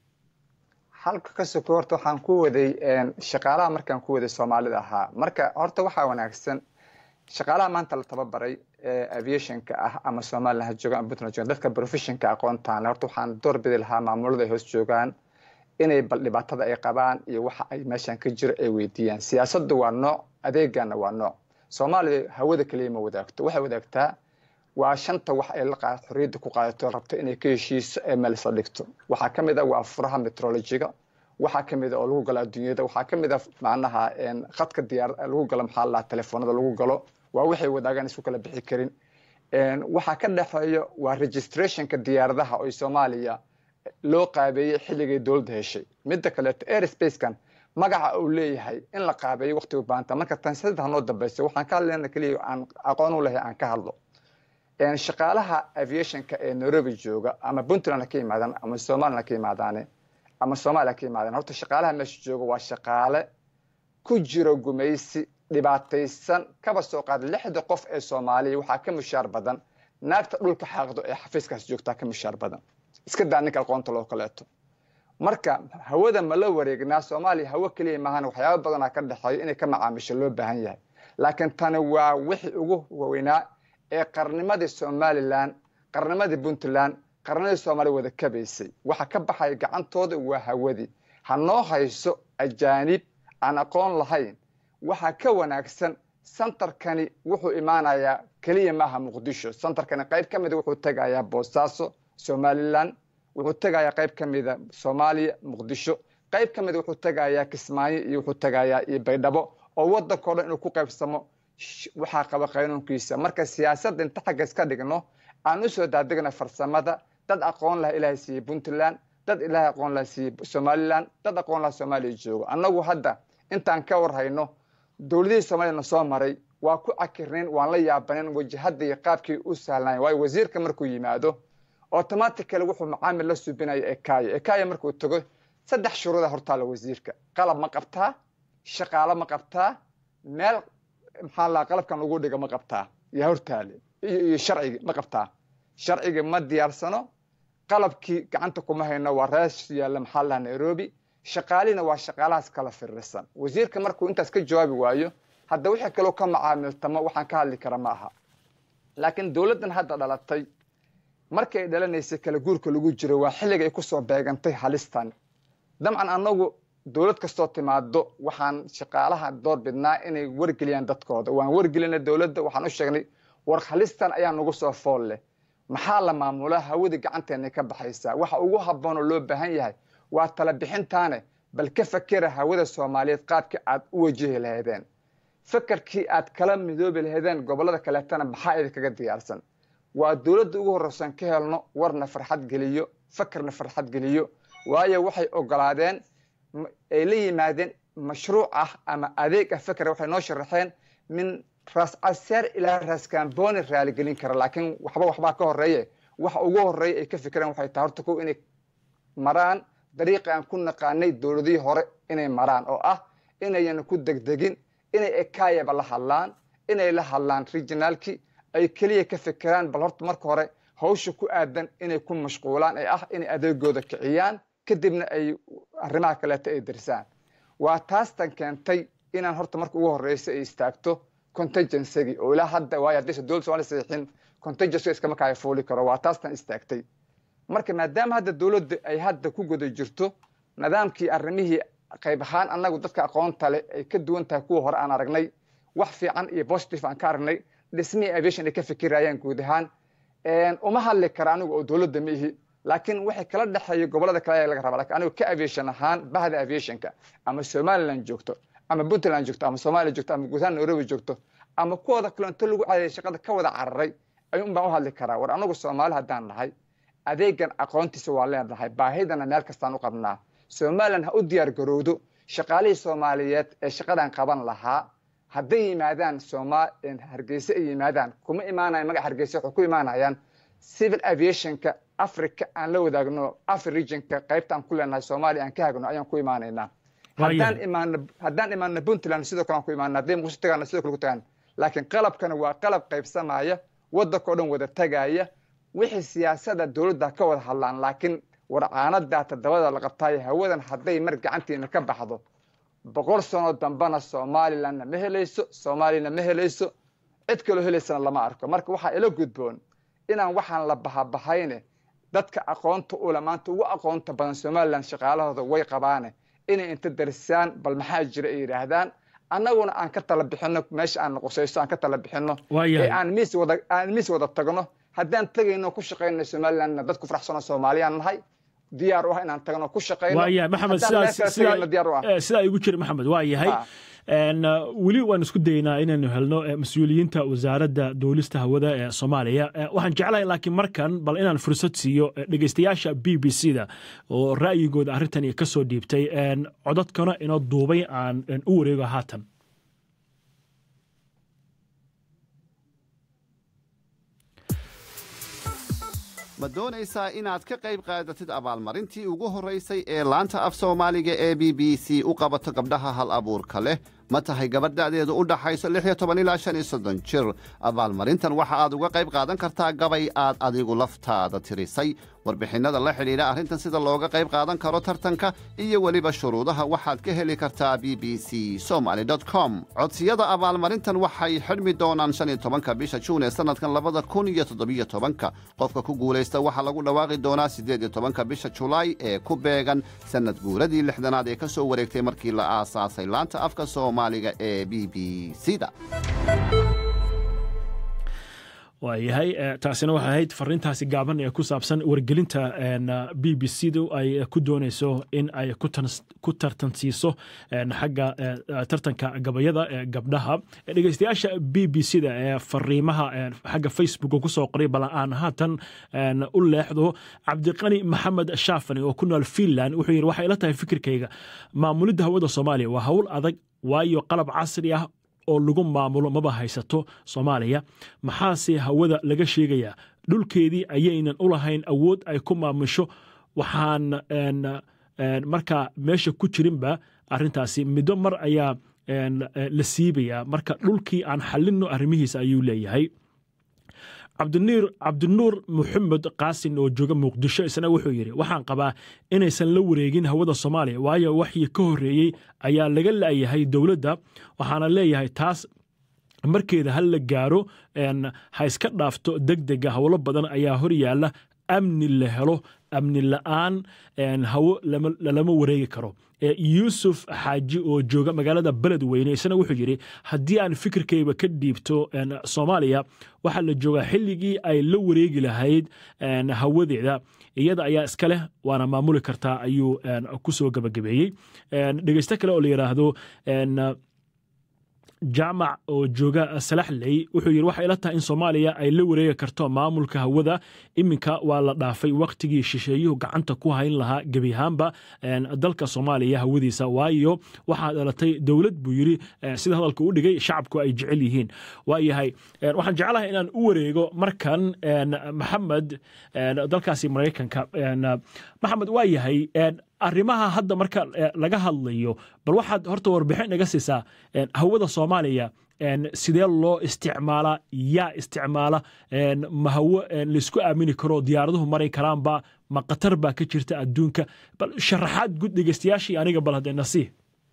halka ka soko horta waxaan ku waday shaqaalaha markaan ku waday soomaalida ahaa marka horta waxaa wanaagsan shaqaalaha maanta la tababaray ee aviationka ah ama somaliland ha joogaan ama puntland joogaan dadka professionka aqoontaan horta waxaan doorbidi lahaa maamulada ay hoos joogaan inay bal dhibaatada ay qabaan iyo waxa ay meeshan ka jiro ay weydiiyaan siyaasaddu waa nooc adeegana waa nooc soomaaliya hawada keliya ma wadaagto waxay wadaagtaa waa shanta wax ay xorriyadda ku qaadato rabto inay ka heshiiso ee meel isla dhigto waxaa ka mid a waa furaha metrologiga waxaa ka mid a oo lagu galo adduunyada waxaa ka mid a macnaha khadka diyaar lagu galo maxaa la telefoonada lagu galo waa waxay wadaagaan isku kala bixi karin waxaa ka dhexeeya waa registrationka diyaaradaha oo soomaaliya loo qaabeeyey xilligay dowladda heshay midda kaleeto airspacekan magaca uu leeyahay in la qaabeeyo waqti u baahanta marka tan saddex noo dambaysa waxaan ka hadlayna keliya aan aqoon u lahay aan ka hadlo shaqaalaha aviationka ee nairobi jooga ama puntland ha ka yimaadaan ama somaliland ha ka yimaadaane ama soomaaliya ha ka yimaadaan horta shaqaalaha meesha jooga waa shaqaale ku jiro gumaysi dhibaataysan kaba soo qaada lixda qof ee soomaaliya waxaa ka mushaar badan naagta dhulka xaaqdo ee xafiiskaas joogtaa ka mushaar badan iska daa ninka aqoonta loo kaleeto marka hawada ma la wareegnaa soomaaliya hawo keliya maahan waxyaaba badanaa ka dhexeeyo inay ka macaamisho loo baahan yahay laakiin tani waa wixii ugu waweynaa ee qarnimadii somalilan qarnimadii puntland qarnimadii soomaaliya wada kabaysay waxa ka baxaya gacantooda waa hawadii ha noo hayso ajaanib aan aqoon lahayn waxaa ka wanaagsan santarkani wuxuu imaanayaa keliya maaha muqdisho santarkani qayb ka mida wuxuu tegayaa boosaaso somalilan wuxuu tegayaa qayb ka mida soomaaliya muqdisho qayb ka mida wuxuu tegayaa kismaayo iyo wuxuu tegayaa iyo baydhabo oo waddankao dhan inuu ku qaybsamo waxaa qaba qaynuunkiisa marka siyaasadda inta xagga iska dhigno aan usoo daadegna farsamada dad aqoon laha ilaahay siiyey puntland dad ilaahay aqoon laha siiyey somalilan dad aqoon laha soomaaliya joogo annagu hadda intaan ka warhayno dowladihii soomaliya na soo maray waa ku cakirnayn waan la yaabaneen wajahadda iyo qaabkii u sahlnayn waayo wasiirka markuu yimaado automatically wuxuu macaamil la subinaya ekaya ekaya markuu tago saddex shuruuda hortaala wasiirka qalab ma qabtaa shaqaalo ma qabtaa meel maxaa la qalabkan lagu dhiga ma qabtaa yaa hortaale iyo sharcigi ma qabtaa sharcigi ma diyaarsano qalabkii gacanta kuma hayno waa rees yaalla maxaa laha nairobi shaqaalina waa shaqaalahaas kala firirsan wasiirka markuu intaas ka jawaabi waayo hadda wixii kaloo ka macaamiltamo waxaan ka hadli kara ma aha laakiin dowladdan hadda dhalatay markii ay dhalanaysay kala guurka lagu jiro waa xilliga ay kusoo beegantay halistan dabcan annagu dowlad kastoo timaado waxaan shaqaalaha door bidnaa inay wargeliyaan dadkooda waan wargelina dowladda waxaan u sheegnay war halistan ayaa nagu soo fool leh maxaa la maamulaa hawadii gacanteena ka baxaysaa waxa ugu habboon oo loo baahan yahay waa tala bixintaane bal ka fakera hawada soomaaliyeed qaabkii aad u wajihi lahaydeen fakarkii aad kala midoobi lahaydeen gobollada kaleetana maxaa idinkaga diyaarsan waa dowladda ugu horreysan ka helno warna farxad geliyo fakarna farxad geliyo waayo waxay ogolaadeen ay la yimaadeen mashruuc ah ama adeeg ah fakera waxay noo sharaxeen min raas caseer ilaa raas kamboni raaligelin kara laakiin waxba waxbaa ka horeeye waxa ugu horeeya ay ka fikireen waxay tahay horta kow inay maraan dariiqi aan ku naqaanay dowladihii hore inay maraan oo ah inayan ku degdegin inay ekayaba la hadlaan inay la hadlaan regionaalki ay keliya ka fikiraan bal horta marka hore hawsha ku aadan inay ku mashquulaan ee ah inay adeegooda kiciyaan kadibna ay arrimaha kaleeto ay darsaan waa taastan keentay inaan horta marka ugu horeysa ay istaagto contagencygii oo ilaa hadda waayo haddaysa dowladda somalia saxiixin contagency iskama kaya fuuli karo waa taastan istaagtay marka maadaama hadda dowladda ay hadda ku guda jirto nidaamkii arrimihii qayb ahaan annagu dadka aqoonta leh ay ka duwan tahay kuwa hore aan aragnay wax fiican iyo positive aan ka aragnay dhismihii aviation ay ka fikirayaan guud ahaan uma hadli kara anigu oo dowladda ma ihi laakiin waxay kala dhexeeya gobollada kale ayaa laga rabaa lakin anigu ka aviation ahaan bahda aviationka ama somaliland joogto ama puntland joogto ama soomaaliya joogto ama guud ahaan nairobi joogto ama kuwooda kale inta lagu cadeeyay shaqada ka wada cararay ayuun baan u hadli karaa war anagu soomaali haddaan nahay adeegan aqoontiisa waa leenahay baahidana meel kastaan u qabnaa somaliland ha u diyaar garowdo shaqaalihii soomaaliyeed ee shaqadan qaban lahaa hadday yimaadaan sooma hargeysa ay yimaadaan kuma imaanayan magaca hargeysa waxay ku imaanayaan civil aviationka africa aan la wadaagno afri regionka qaybta aan ku leenahay soomaaliya aan ka hagno ayaan ku imaanaynaa haddaan imaano haddaan imaano puntland sidoo kale aan ku imaana hadday muqdisho tagaana sidoo kale ku tagaan laakiin qalabkana waa qalab qaybsamaya waddankao dhan wada tagaya wixii siyaasada dowladda ka wada hadlaan laakiin warcaanadaa toddobada la qabtaayo hawadan hadday mar gacantiina ka baxdo boqol sano dambana somalilandna ma helayso soomaaliyana ma helayso cid kaloo helaysana lama arko marka waxaa ila gudboon inaan waxaan la bahabahayne dadka aqoonta ule maanta ugu aqoonta badan somaliland shaqaalahooda way qabaane inay inta darisaan bal maxaa jira ay yidhaahdaan annaguna aan ka tala bixino meesha aan qusayso aan ka tala bixino ee aan miis wada aan miis wada tagno haddaan tagayno ku shaqayno somalilandna dad ku faraxsano soomaaliyaan nahay diyaar u ah inaan tagno ku shaqayno waaya maxamed sidaa igu jira maxamed waa yahay weli waan isku daynaa inaynu helno mas-uuliyiinta wasaaradda duulista hawada ee soomaaliya waxaan jeclahay laakiin markan bal inaan fursad siiyo dhegeystayaasha b b c da oo ra'yigooda arrintani ka soo dhiibtay codadkana inoo duubay aan u wareego haatan ma doonaysaa inaad ka qayb qaadatid abaalmarintii ugu horraysay ee laanta af soomaaliga ee b b c u qabato gabdhaha hal abuurka leh ma tahay gabadh da'deedu u dhaxayso lix iyo toban ilaa shan iyo soddon jir abaalmarintan waxa aad uga qayb qaadan kartaa gabay aad adigu laftaada tirisay warbixinnada la xidhiidha arrintan sida looga qayb qaadan karo tartanka iyo weliba shuruudaha waxaad ka heli kartaa b b c somaly com codsiyada abaalmarintan waxay xidhmi doonaan shan iyo tobanka bisha juun ee sannadkan labada kun iyo toddobiyo tobanka qofka ku guulaysta waxaa lagu dhawaaqi doonaa siddeed iyo tobanka bisha julaay ee ku beegan sannad guuradii lixdanaad ee ka soo wareegtay markii la aasaasay laanta afka soomaaliga ee b b c da waayahay taasina waxay ahayd fariintaasi gaaban ee ku saabsan wargelinta b b c du ay ku doonayso in ay ku tartansiiso xagga tartanka gabayada ee gabdhaha dhegeystayaasha b b c da ee fariimaha xagga facebook kusoo qoray bal aan haatan u leexdo cabdiqani maxamed shaafani oo ku nool finland wuxuu yidhi waxay ila tahay fikirkayga maamulidda hawada soomaaliya waa hawl adag waayo qalab casri ah oo lagu maamulo maba haysato soomaaliya maxaase hawada laga sheegayaa dhulkeedii ayaynan u lahayn awood ay ku maamusho waxaan markaa meesha ku jirinba arintaasi middo mar ayaa la siibayaa marka dhulkii aan xalinno arrimihiisa ayuu leeyahay cabdinuur muxamed qaasin oo jooga muqdisho isna wuxuu yidhi waxaan qabaa inaysan la wareegin hawada soomaaliya waayo waxii ka horreeyey ayaa laga la'yahay dowladda waxaana leeyahay taas markeeda ha la gaaro ha iska dhaafto deg dega howlo badan ayaa hor yaalla amni la helo amni la'aan hawo lalama wareegi karo yuusuf xaaji oo jooga magaalada beledweyne isna wuxuu yidhi haddii aan fikirkayba ka dhiibto soomaaliya waxaa la joogaa xilligii ay la wareegi lahayd hawadeeda iyada ayaa iska leh waana maamuli kartaa ayuu ku soo gabagabeeyey dhegeysto kale oo la yidhaahdo jaamac oo jooga salaxley wuxuu yidhi waxay ila tahay in soomaaliya ay la wareegi karto maamulka hawada iminka waa la dhaafay wakhtigii shisheeyuhu gacanta ku hayn lahaa gebi ahaanba dalka soomaaliya hawadiisa waayo waxaa dhalatay dowlad buu yidhi sida hadalka u dhigay shacabku ay jecel yihiin waayahay waxaan jeclahay inaan u wareego markan maxamed dalkaasi maraykanka maxamed waa yahay arrimaha hadda marka laga hadlayo bal waxaad horta warbixin naga siisaa hawada soomaaliya sidee loo isticmaalaa yaa isticmaala ma hawo laysku aamini karo diyaaraduhu maray karaanba ma khatar baa ka jirta adduunka bal sharaxaad gud dhegeystayaashii aniga bal haddee nasiih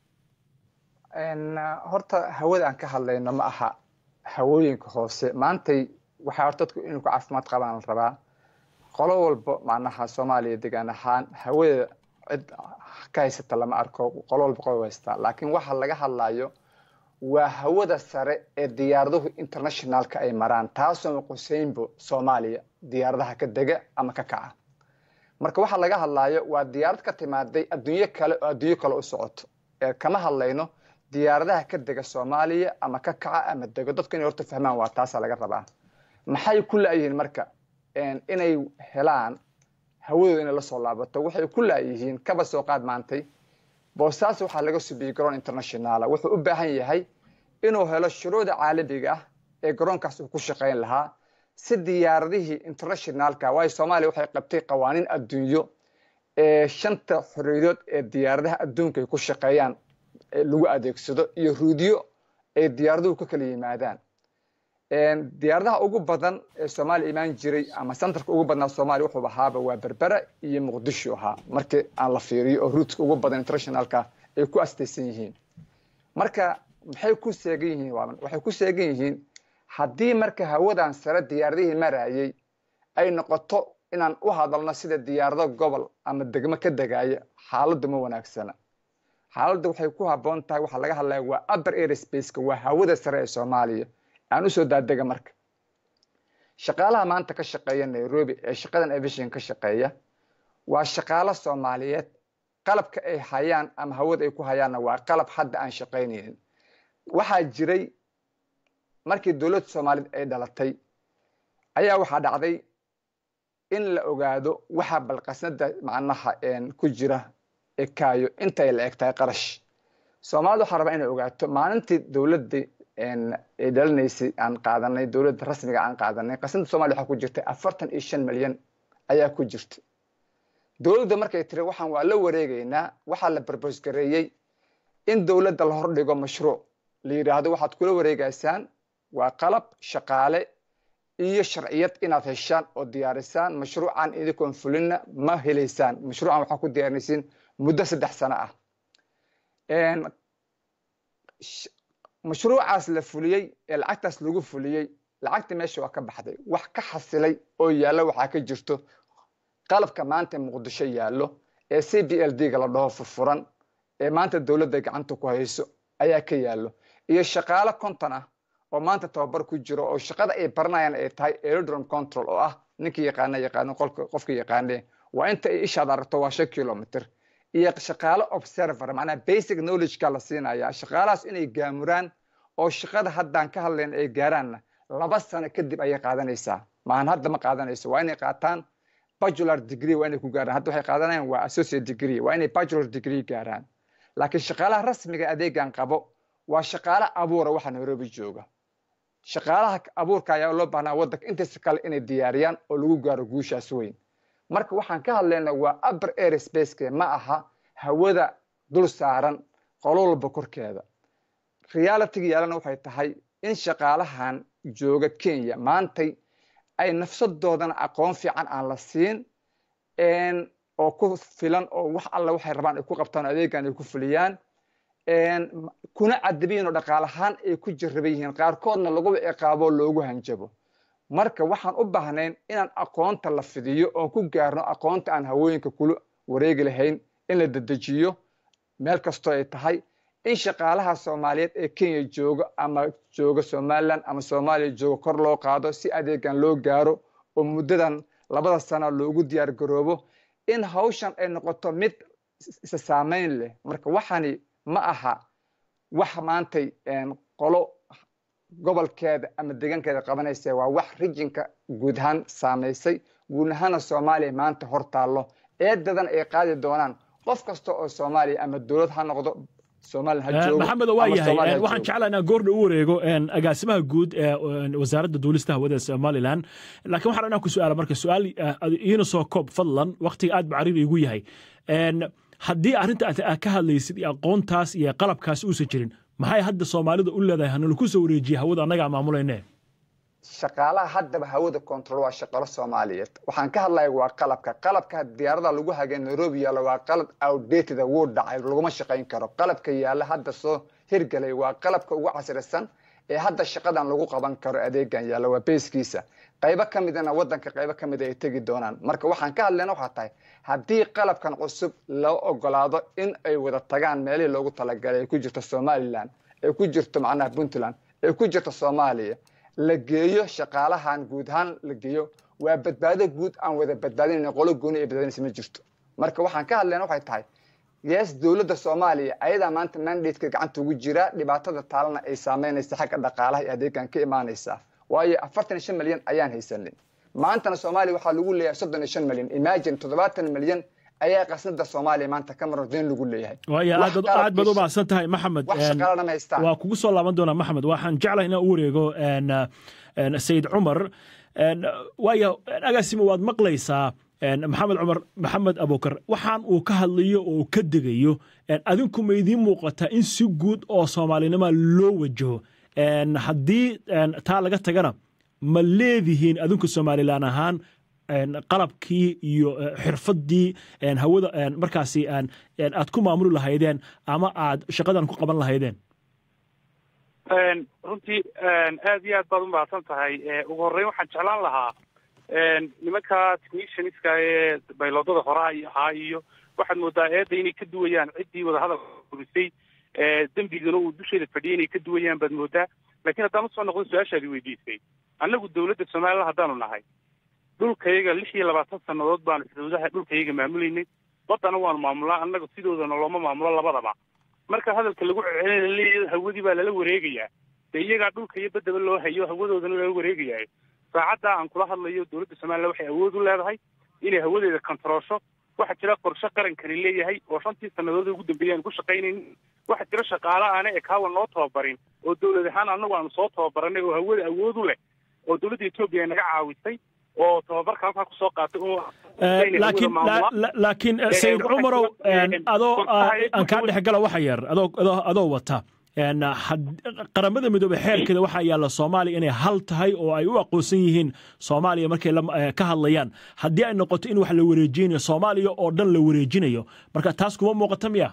horta hawada aan ka hadlayno ma aha hawooyinka hoose maantay waxaa horta dadku inuu ku caafimaad qabaan la rabaa qolo walba macnaha soomaaliya degaan ahaan hawada cid ka haysata lama arko qolo walba qolo haystaa laakiin waxa laga hadlayo waa hawada sare ee diyaaraduhu internationalka ay maraan taasoo quseynbo soomaaliya diyaaradaha ka dega ama ka kaca marka waxa laga hadlayo waa diyaarad ka timaaday adduunyo kale oo adduunyo kale u socoto ee kama hadlayno diyaaradaha ka dega soomaaliya ama ka kaca ama dego dadku inay horta fahmaan waa taasaa laga rabaa maxay ku la'yihiin marka inay helaan hawadooda inay la soo laabato waxay ku la'yihiin kaba soo qaad maantay boosaaso waxaa laga subiyey garoon internationaala wuxuu u baahan yahay inuu helo shuruucda caalamiga ah ee garoonkaas uu ku shaqayn lahaa si diyaaradihii internationaalka waayo soomaaliya waxay qabtay qawaaniin adduunyo ee shanta xorriyadood ee diyaaradaha adduunka ay ku shaqeeyaan lagu adeegsado iyo ruudyo ay diyaaraduhu ka kala yimaadaan diyaaradaha ugu badan ee soomaaliya imaan jiray ama santarka ugu badnaa soomaaliya wuxuu ahaaba waa berbera iyo muqdisho ahaa markii aan la fiiriyo oo ruudka ugu badan internationalka ay ku astaysan yihiin marka maxay ku seegan yihiin waxay ku seegan yihiin haddii marka hawadan sare diyaaradihii marayay ay noqoto inaan u hadalno sida diyaarado gobol ama degmo ka degaya xaaladdu ma wanaagsana xaaladda waxay ku habboon tahay waxaa laga hadlaya waa upper airspace-ka waa hawada sare ee soomaaliya aan usoo daadega marka shaqaalaha maanta ka shaqeeya nairobi ee shaqadan aviation ka shaqeeya waa shaqaalo soomaaliyeed qalabka ay hayaan ama hawada ay ku hayaanna waa qalab hadda aan shaqaynaynin waxaa jiray markii dowladda soomaaliyeed ay dhalatay ayaa waxaa dhacday in la ogaado waxa balqasnada macnaha ku jira ekaayo intay la eg tahay qarash soomaalida waxaa rabaa inay ogaato maalintii dowladda ay dhalinaysay aan qaadanay dowladda rasmiga aan qaadanay qasnada soomaliya waxaa ku jirtay afartan iyo shan milyan ayaa ku jirta dowladda markay tiri waxaan waa la wareegaynaa waxaa la barbos gareeyey in dowladda la hordhigo mashruuc la yidhaahdo waxaad kula wareegaysaan waa qalab shaqaale iyo sharciyad inaad heshaan oo diyaarisaan mashruucan idinkoon fulinna ma helaysaan mashruucan waxaa ku diyaarinaysiin muddo saddex sano ah mashruucaas la fuliyey ee lacagtaas lagu fuliyey lacagta meesha waa ka baxday wax ka xasilay oo yaallo waxaa ka jirto qalabka maanta muqdisho yaallo ee c b l d ga la dhaho furfuran ee maanta dowladda gacanta ku hayso ayaa ka yaallo iyo shaqaalo konton ah oo maanta tababar ku jiro oo shaqada ay baranayaan ay tahay aerodrome control oo ah ninkii yaqaana yaqaano qofka yaqaane waa inta ay ishaad aragto waa shan kilomitr iyo shaqaalo observer macnaha basic knowledge-ka la siinaya shaqaalahaas inay gaamuraan oo shaqada haddaan ka hadlayn ay gaaraanna laba sano kadib ayay qaadanaysaa maahan hadda ma qaadanayso waa inay qaataan bacular degree waa inay ku gaaraan hadda waxay qaadanayaan waa associate degree waa inay bacular degree gaaraan laakiin shaqaalaha rasmiga adeegan qabo waa shaqaale abuura waxa nairobi jooga shaqaalaha abuurka ayaa loo baahnaa waddanka intaisa kale inay diyaariyaan oo lagu gaaro guushaas weyn marka waxaan ka hadlaynaa waa upper airspace ma aha hawada dul saaran qolo walba korkeeda realitiga yaalana waxay tahay in shaqaalahan jooga kenya maantay ay nafsadoodana aqoon fiican aan la siin oo ku filan oo wax alla waxay rabaan ay ku qabtaan adeegan ay ku fuliyaan kuna cadabiyin oo dhaqaalahaan ay ku jaraban yihiin qaarkoodna laguba ciqaabo loogu hanjabo marka waxaan u baahnayn inaan aqoonta la fidiyo oon ku gaarno aqoonta aan hawooyinka kula wareegi lahayn in la dedejiyo meel kastoo ay tahay in shaqaalaha soomaaliyeed ee kenya jooga ama jooga somalilan ama soomaaliya jooga kor loo qaado si adeegan loo gaaro oo muddadan labada sano loogu diyaar garoobo in hawshan ay noqoto mid isa saamayn leh marka waxani ma aha wax maantay qolo gobolkeeda ama deegaankeeda qabanaysa waa wax rijinka guud ahaan saamaysay guud ahaana soomaaliya maanta hor taallo eedadan ay qaadi doonaan qof kasta oo soomaaliya ama dowlad ha noqdo maxamed waa yahay waxaan jeclaa inaan goordha u wareego agaasimaha guud ee wasaaradda duulista hawada somalilan laakiin waxaan inaan ku su'aala marka su'aal iina soo koob fadlan waqtiga aad bacariir igu yahay haddii arrinta aad ka hadlaysid iyo aqoontaas iyo qalabkaas uusan jirin maxay hadda soomaalida u leedahay hanala ku soo wareejiya hawada annagaa maamulayne shaqaalaha haddaba hawada control waa shaqalo soomaaliyeed waxaan ka hadlaya waa qalabka qalabka diyaarada lagu hagay nairobi yaalla waa qalab outdated wuu dhacay laguma shaqayn karo qalabka yaalla hadda soo hirgalay waa qalabka ugu casrisan ee hadda shaqadan lagu qaban karo adeegan yaalla waa beeskiisa qaybo ka midana waddanka qaybo ka mida ay tegi doonaan marka waxaan ka hadlayna waxaa tahay haddii qalabkan cusub loo ogolaado in ay wada tagaan meelihii loogu talagalay ay ku jirto somalilan ay ku jirto macnaha puntland ay ku jirto soomaaliya la geeyo shaqaalahan guud ahaan la geeyo waa badbaado guud aan wada badbaadinayna qolo gooni ay badbaadinaysa ma jirto marka waxaan ka hadlayna waxay tahay yes dowladda soomaaliya ayadaa maanta mandateka gacanta ugu jira dhibaatada taalana ay saameynaysa xagga dhaqaalaha iyo adeegan ka imaanaysaa waayo afartan iyo shan milyan ayaan haysanin maantana soomaaliya waxaa lagu leeyahay soddon iyo shan milyan imagine toddobaatan milyan ayaa qasnada soomaaliya maanta ka maro deen lagu leeyahay waaya Wax aad aad baad u qalabkiisa- mahadsan tahay maxamed wax Een, shaqaalana ma haystaan waa kugu soo laaban doonaa maxamed waxaan jeclahay inaan u wareego een, een, sayid cumar Een, waaya agaasimo waad maqlaysaa een, maxamed cumar maxamed abukar waxaan uu ka hadlayo oo uu ka degayo een, adinku ma idiin muuqataa in si guud oo soomaalinima loo wajaho Een, haddii een, taa laga tagana ma leedihiin adinku somalilan ahaan een, qalabkii iyo eh, xirfadii een, hawada een, markaasi een, een, aad ku maamuli lahaydeen ama aad shaqadan ku qaban lahaydeen Een, runtii een, aad iyo aad baad u mahadsan tahay Ee, ugu horreyn waxaan jeclaan lahaa een, nimanka technicianska ee bayloodada horaa iyo ahaa iyo waxaad moodaa eedda inay ka duwayaan ciddii wadahadalka furisay ee dembigana uu dusheeda fadhiyay inay ka duwayaan baad moodaa laakiin haddaan usoo noqdo su-aashaadi weydiisay annagu dowladda somalilan haddaanu nahay dhulkayaga lix iyo labaatan sannadood baanu xuduudaha dhulkayaga maamulaynay baddana waanu maamulaa annaga sidoodana looma maamulo labadaba marka hadalka lagu celcelinayo hawadii baa lala wareegayaa dee iyagaa dhulka iyo baddaba loo hayo hawadoodana lala wareegayaa saacadda aan kula hadlayo dowladda somalilan waxay awood u leedahay inay hawadeeda kontaroosho waxaa jira qorshe qarankani leeyahay oo shantii sannadood ugu dambeeyay aan ku shaqaynaynin waxaa jira shaqaale aana ekaawa noo tababarin oo dowlad ahaan annagu aanu soo tababaranay oo hawada awood u leh oo dowladda etoobiya naga caawisay oo tababarka halkaa kusoo qaatay oo Eh, laakiin la- la- laakiin eh, sayid waxaa cumarow jira, een, eh, adoo qorshaha ah, ay ku aan kaa duwan- dhex gala waxa yar adoo adoo- adoo wata een, had- qaramada midoobey xeerkeeda waxaa yaalla soomaaliya inay hal tahay oo ay u aqoonsan yihiin soomaaliya markay la- eh, ka hadlayaan haddii ay noqoto in wax la wareejinayo soomaaliya oo dhan la wareejinayo marka taas kuma muuqata miya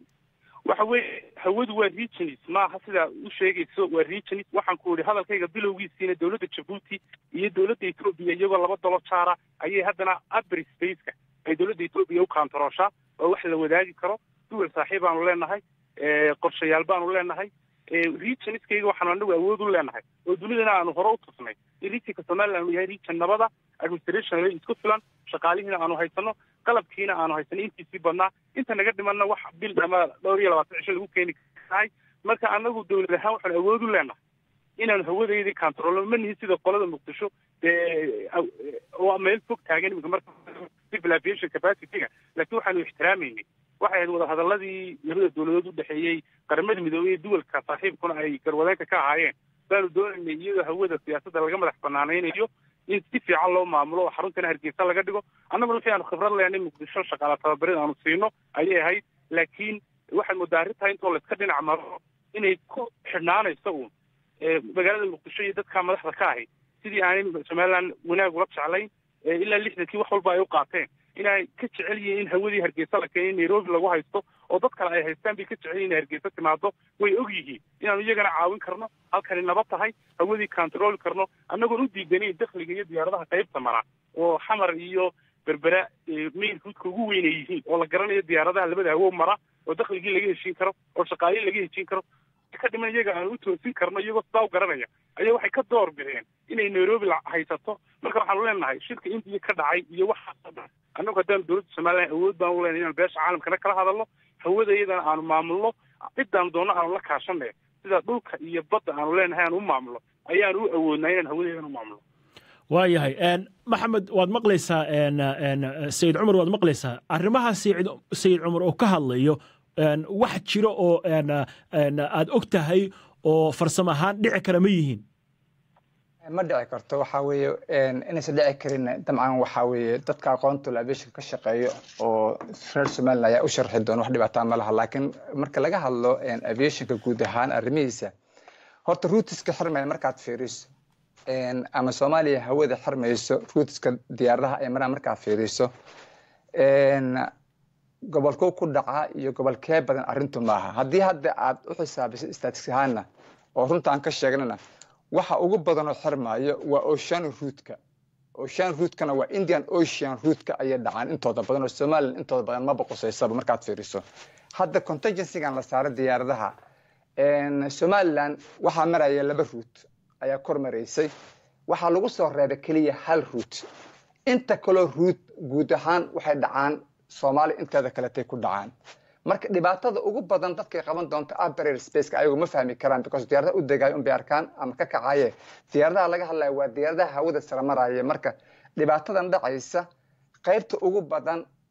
waxa weeye hawadu waa regions maaha sidaa u sheegayso waa regions waxaan ku idhi hadalkayga bilowgiisiina dowladda jabuuti iyo dowladda etoobiya iyagoo laba dalo jaara ayay haddana upper spaceka ay dowladda etoobiya u kaantarooshaa oo wax la wadaagi karo duwal saaxiib baanu leenahay eh, qorshayaal baanu leenahay eh, regionskayga waxaanu anagu awood u leenahay oo dunidana aanu hore u tusnay in regionka somaliland uu yahay region nabada administration isku filan shaqaalihiina aanu haysano qalabkiina aanu haysanay intiisii badnaa inta naga dhimanna wax bil ama dhowr iyo labaatan cisho lagu keeni karahay marka anagu dowlad ahaan waxaanu awood u leenahay inaanu hawadeydii kantaroolno ma nihin sida qolada muqdisho dee aw- oo meel fog taagan iminka marka civil aviation capacity-ga laakiin waxaanu ixtiraameynay waxay ahayd wadahadaladii labada dowladood u dhexeeyey qaramada midoobey iyo duwalka saaxiibkuna ay garwadeenka ka ahaayeen baanu doonaynay iyadoo hawada siyaasadda laga madax banaanaynayo in si fiican loo maamulo oo xaruntana hargeysa laga dhigo annaguna wixii aanu khibrad leenay muqdisho shaqaala tababarid aanu siino ayay ahayd laakiin waxaad moodaa arrintaa intoo layska dhinac maro inay ku xidhnaanayso uun ee magaalada muqdisho iyo dadka madaxda ka ahi sidii aanay somaliland wanaag ula jeclayn ee ilaa lixdankii wax walba ay u qaateen inay ka jecel yihiin in hawadii hargeysa la keenay nairobi lagu haysto oo dad kale ay haystaan bay ka jecel yihiin in hargeysa timaado way og yihiin inaanu iyagana caawin karno halkani nabad tahay hawadii kantarooli karno annagoon u diidanayn dakhliga iyo diyaaradaha qaybta mara oo xamar iyo berbera main roodka ugu weyn ay yihiin oo la garanayo diyaaradaha labada hawo mara oo dakhligii laga heshiin karo oo shaqaalihii laga heshiin karo ka dhiman iyaga aan u toosin karno iyagoo sidaa u garanaya ayaa waxay ka door bideen inay nairobi la haysato marka waxaanu leenahay shirka indiya ka dhacay iyo waxaasoo dhan annagu haddaanu dowladda somaliland awood baan u leenahay inaan beesha caalamkana kala hadalno hawada iyadana aanu maamulno cidaanu doonno aanu la kaashanay sida dhulka iyo badda aanu leenahay aanu u maamulno ayaanu u awoodnaa inaan hawadeedana u maamulno waayahay een, maxamed waad maqlaysaa een, een, sayid cumar waad maqlaysaa arrimaha sayid sayid cumar oo ka hadlayo een, wax jiro oo een, een, aad og tahay oo farsamo ahaan dhici kara ma yihiin ma dhici karto waxaa weeye inaysan dhici karin dabcan waxaa weeye dadka aqoonta aviation ka shaqeeyo oo reer somaliland ayaa u sharxi doona wax dhibaataa ma laha laakiin marka laga hadlo aviationka guud ahaan arrimihiisa horta ruutiska xirmaya markaad fiiriso ama soomaaliya hawada xirmayso ruutiska diyaaradaha ay maraan markaad fiiriso gobolkuu ku dhacaa iyo gobolkee badan arrintu maaha haddii hadda aad u xisaabiso statis ahaana oo runta aan ka sheegnana waxa ugu badanoo xirmaayo waa ocean ruutka ocean ruutkana waa indian ocean ruutka ayay dhacaan intooda badan oo somaliland intooda badan ma boqosaysaba markaad fiiriso hadda contingencygan la saaray diyaaradaha somaliland waxaa maraya laba ruut ayaa kor maraysay waxaa lagu soo reebay keliya hal ruut inta kaloo ruut guud ahaan waxay dhacaan soomaaliya inteeda kaletay ku dhacaan marka dhibaatada ugu badan dadkay qaban doonta abarer spaceka ayagu ma fahmi karaan because diyaaradaha u degayo unbay arkaan ama ka kacaye diyaaradaha laga hadlaya waa diyaaradaha hawada sare maraya marka dhibaatadan dhacaysa qaybta ugu badan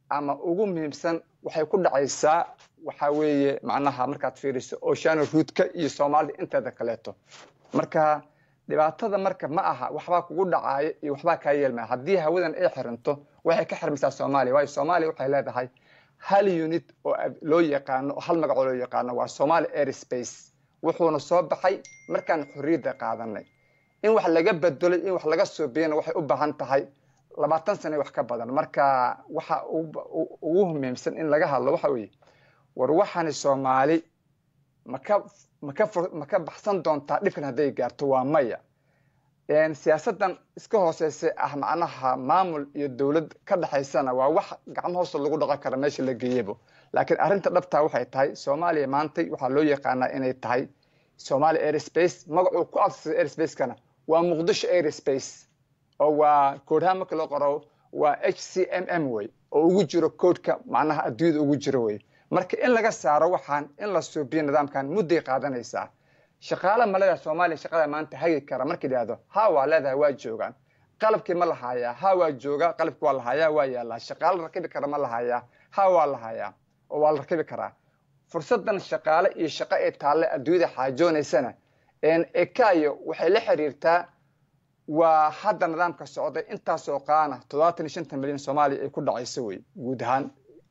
ama ugu muhiimsan waxay ku dhacaysaa waxaa weeye macnaha markaad fiiriso oceano ruudka iyo soomaalida inteeda kaleeto marka dhibaatada marka ma aha waxbaa kugu dhacaayo iyo waxbaa kaa yeelmaya haddii hawadan ay xirinto waxay ka xirmaysaa soomaaliya waayo soomaaliya waxay leedahay hal unit oo loo yaqaano hal magacoo loo yaqaano waa somali airspace wuxuuna soo baxay markaan xorriyadda qaadanay in wax laga bedelo in wax laga soobiyana waxay u baahan tahay labaatan sane wax ka badan marka waxa ugu muhiimsan in laga hadlo waxa weeye war waxaani soomaali maka maka maka baxsan doontaa dhibkan hadday gaarto waa maya siyaasaddan iska hooseysa ah macnaha maamul iyo dowlad ka dhexaysana waa wax gacmo hoosta lagu dhaqan kara meesha la geeyabo laakiin arrinta dhabtaa waxay tahay soomaaliya maantay waxaa loo yaqaanaa inay tahay somalia airspace magacuu ku absasay airspace-kana waa muqdisho airspace oo waa koodhaha marka loo qoro waa h c m m wey oo ugu jiro koodhka macnaha adduunyada ugu jiro wey marka in laga saaro waxaan in la suubiyo nidaamkan mudday qaadanaysaa shaqaale ma leedahay soomaaliya shaqada maanta hagi kara marka yidhaahdo ha waa leedahay waa joogaan qalabkii ma lahaayaa ha waa joogaa qalabkii waa lahaayaa waa yaalaa shaqaale rakibi kara ma lahaayaa ha waa lahaayaa oo waa la rakibi karaa fursadan shaqaale iyo shaqo ee taalle adduunyada xaajoonaysana ekayo waxay la xiriirtaa waa hadda nidaamka socday intaasoo qaana toddobaatan iyo shanta milyan soomaaliya ay ku dhacayso wey guud ahaan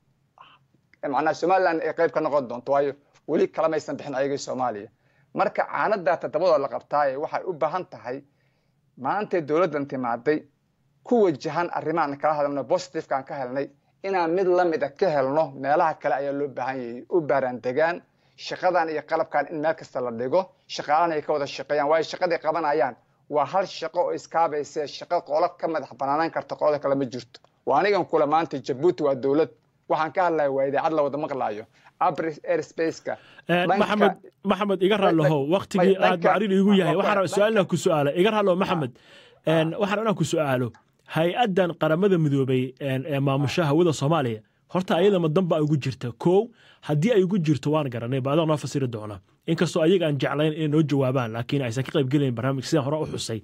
macnaha somaliland ay qayb ka noqon doonto waayo weli kalamaysan bixin ayagii soomaaliya marka caanadaa toddobadoo la qabtaaye waxay u baahan tahay maantay dowladdan timaaday ku wajahan arrimahan kala hadalno positivkaan ka helnay inaan mid lamida ka helno meelaha kale ayaa loo baahan yahay u baaraan degaan shaqadan iyo qalabkan in meel kasta la dhigo shaqaalana ay ka wada shaqeeyaan waayo shaqaday qabanayaan waa hal shaqo oo iskaabayse shaqo qolo ka madax banaanaan karta qolada kale ma jirto waa anigan kula maanta jabuuti waa dowlad waxaan ka hadlaya waa idaacad la wada maqlaayo abris airspace-ka maxamed maxamed iga raallohow waktigii aad macrin igu yahay waxaan rabaa su-aalna ku su-aala iga raallow maxamed waxaan inaan ku su-aalo hay-addan qaramada midoobay ee maamusha hawada soomaaliya horta ayada ma danba ugu jirta kow haddii ay ugu jirto waan garanay ba adaa noo fasiri doona inkastoo ayaga aan jeclayn inay noo jawaabaan laakiin aysan ka qaybgelayn barnaamij sidaan hore u xusay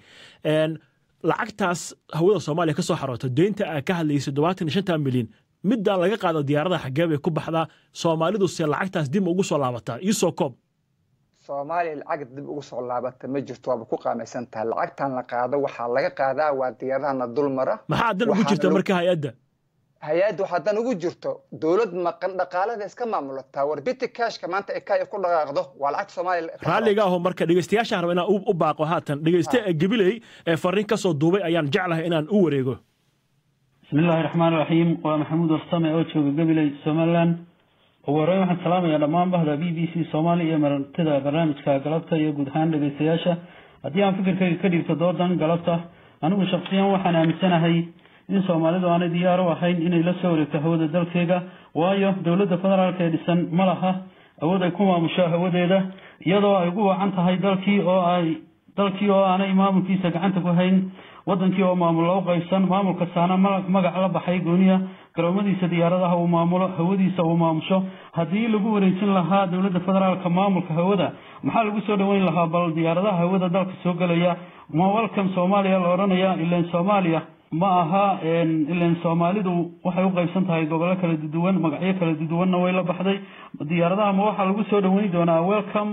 lacagtaas hawada soomaaliya ka soo xaroota deynta aa ka hadlaysay toddobaatan iyo shanta milyan middaa laga qaado diyaaradaha xaggee bay ku baxdaa soomaalidu se lacagtaas dib ugu soo laabataa iisoo koob soomaaliya lacag dib ugu soo laabata ma jirto waaba ku qaamaysan tahay lacagtan la qaado waxaa laga qaadaa waa diyaaradahana dul mara maxaa dan ugu jirta marka hay-adda hay-adda waxaa dan ugu jirto dowlad maqan dhaqaalada iska maamulataa warbiti kashka maanta ekaya ku dhaqaaqdo waa lacag soomaaliya raalliga aho marka dhegeystayaashaan raba inaan u baaqo haatan dhegeyste gabiley ee fariin ka soo duubay ayaan jeclahay inaan u wareego bismillahi raxmaan raxiim waa maxamuud warsame oo jooga gabiley somaliland ugu horreyn waxaan salaamayaa dhammaan bahda b b c soomaaliya iyo martida barnaamijka galabta iyo guud ahaan dhegeystayaasha haddii aan fikirkayga ka dhiibto doodan galabta anigu shaksiyan waxaan aaminsanahay in soomaalidu aanay diyaar u ahayn inay la soo wareegto hawada dalkeega waayo dowladda federaalk ee dhisan ma laha awood ay ku maamusho hawadeeda iyadoo ay ugu wacan tahay dalkii oo ay dalkii oo aanay maamulkiisa gacanta ku hayn wadankii oo maamul loo qaybsan maamul kastaana magac la baxay gooniya garoomadiisa diyaaradaha uu maamulo hawadiisa uu maamusho haddii lagu wareejin lahaa dowladda federaalka maamulka hawada maxaa lagu soo dhaweyn lahaa bal diyaaradaha hawada dalka soo gelaya ma welcome soomaaliya la odhanaya ilan soomaaliya ma aha ilan soomaalidu waxay u qaybsan tahay gobollo kala duwan magacyo kala duwanna way la baxday diyaaradaha ma waxaa lagu soo dhaweyn doonaa welcome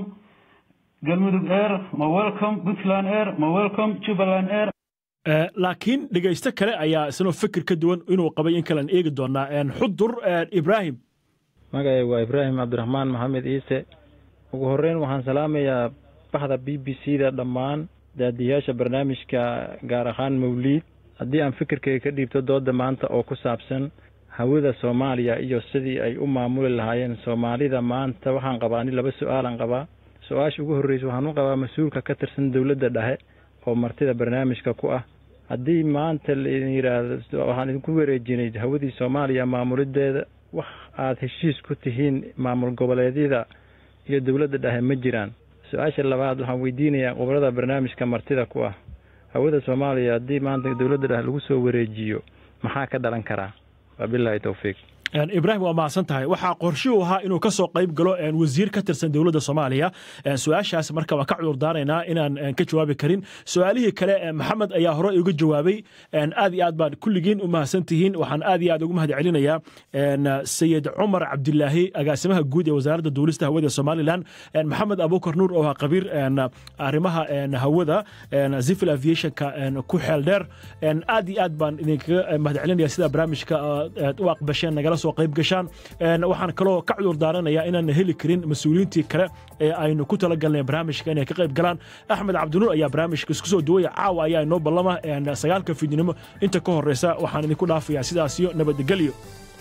galmudug air ma welcome puntland air ma welcome jubbaland air laakiin dhegaysto kale ayaa isnoo fikir ka duwan inuu qabay in kalean eegi doonaa xudur ibraahim magacay waa ibraahim cabdiraxmaan maxamed ciise ugu horreyn waxaan salaamayaa baxda b b c da dhammaan daadiyaasha barnaamijka gaar ahaan mawliid haddii aan fikirkayga ka dhiibto dooda maanta oo ku saabsan hawada soomaaliya iyo sidii ay u maamuli lahaayeen soomaalida maanta waxaan qabaa ani laba su-aalan qabaa su-aasha ugu horreysa waxaan u qabaa mas-uulka ka tirsan dowladda dhexe oo martida barnaamijka ku ah haddii maanta laidin yidhaahdo waxaan idinku wareejinay hawadii soomaaliya maamulideeda wax aada heshiis ku tihiin maamul goboleedyada iyo dowladda dhexe ma jiraan su-aasha labaad waxaan weydiinayaa qobolada barnaamijka martida ku ah hawada soomaaliya haddii maanta dowladda dhexe lagu soo wareejiyo maxaa ka dhalan karaa wabilaahi towfiiq ibraahim waa mahadsan tahay waxaa qorshuu ahaa inuu ka soo qayb galo wasiir ka tirsan dowladda soomaaliya su-aashaas marka waan ka cudur daaraynaa inaan ka jawaabi karin su-aalihii kale maxamed ayaa hore uga jawaabay aad iyo aad baan kulligiin u mahadsan tihiin waxaan aad iyo aad ugu mahad celinayaa sayid cumar cabdilaahi agaasimaha guud ee wasaaradda duulista hawada somalilan maxamed abukar nuur oo ah qabiir arrimaha hawada civil aviationka ku xeel dheer aad iyo aad baan idinkaga mahad celinaya sida barnaamijka u aqbasheen nagala soo qayb gashaan waxaan kaloo ka cudur daaranayaa inaan heli karin mas-uuliyiintii kale ee aynu ku talagalnay barnaamijka inay ka qayb galaan axmed cabdinuur ayaa barnaamijka isku soo duwaya caawa ayaa inoo ballama sagaalka fiidnimo inta ka horeysa waxaan idinku dhaafayaa sidaasiyo nabadgelyo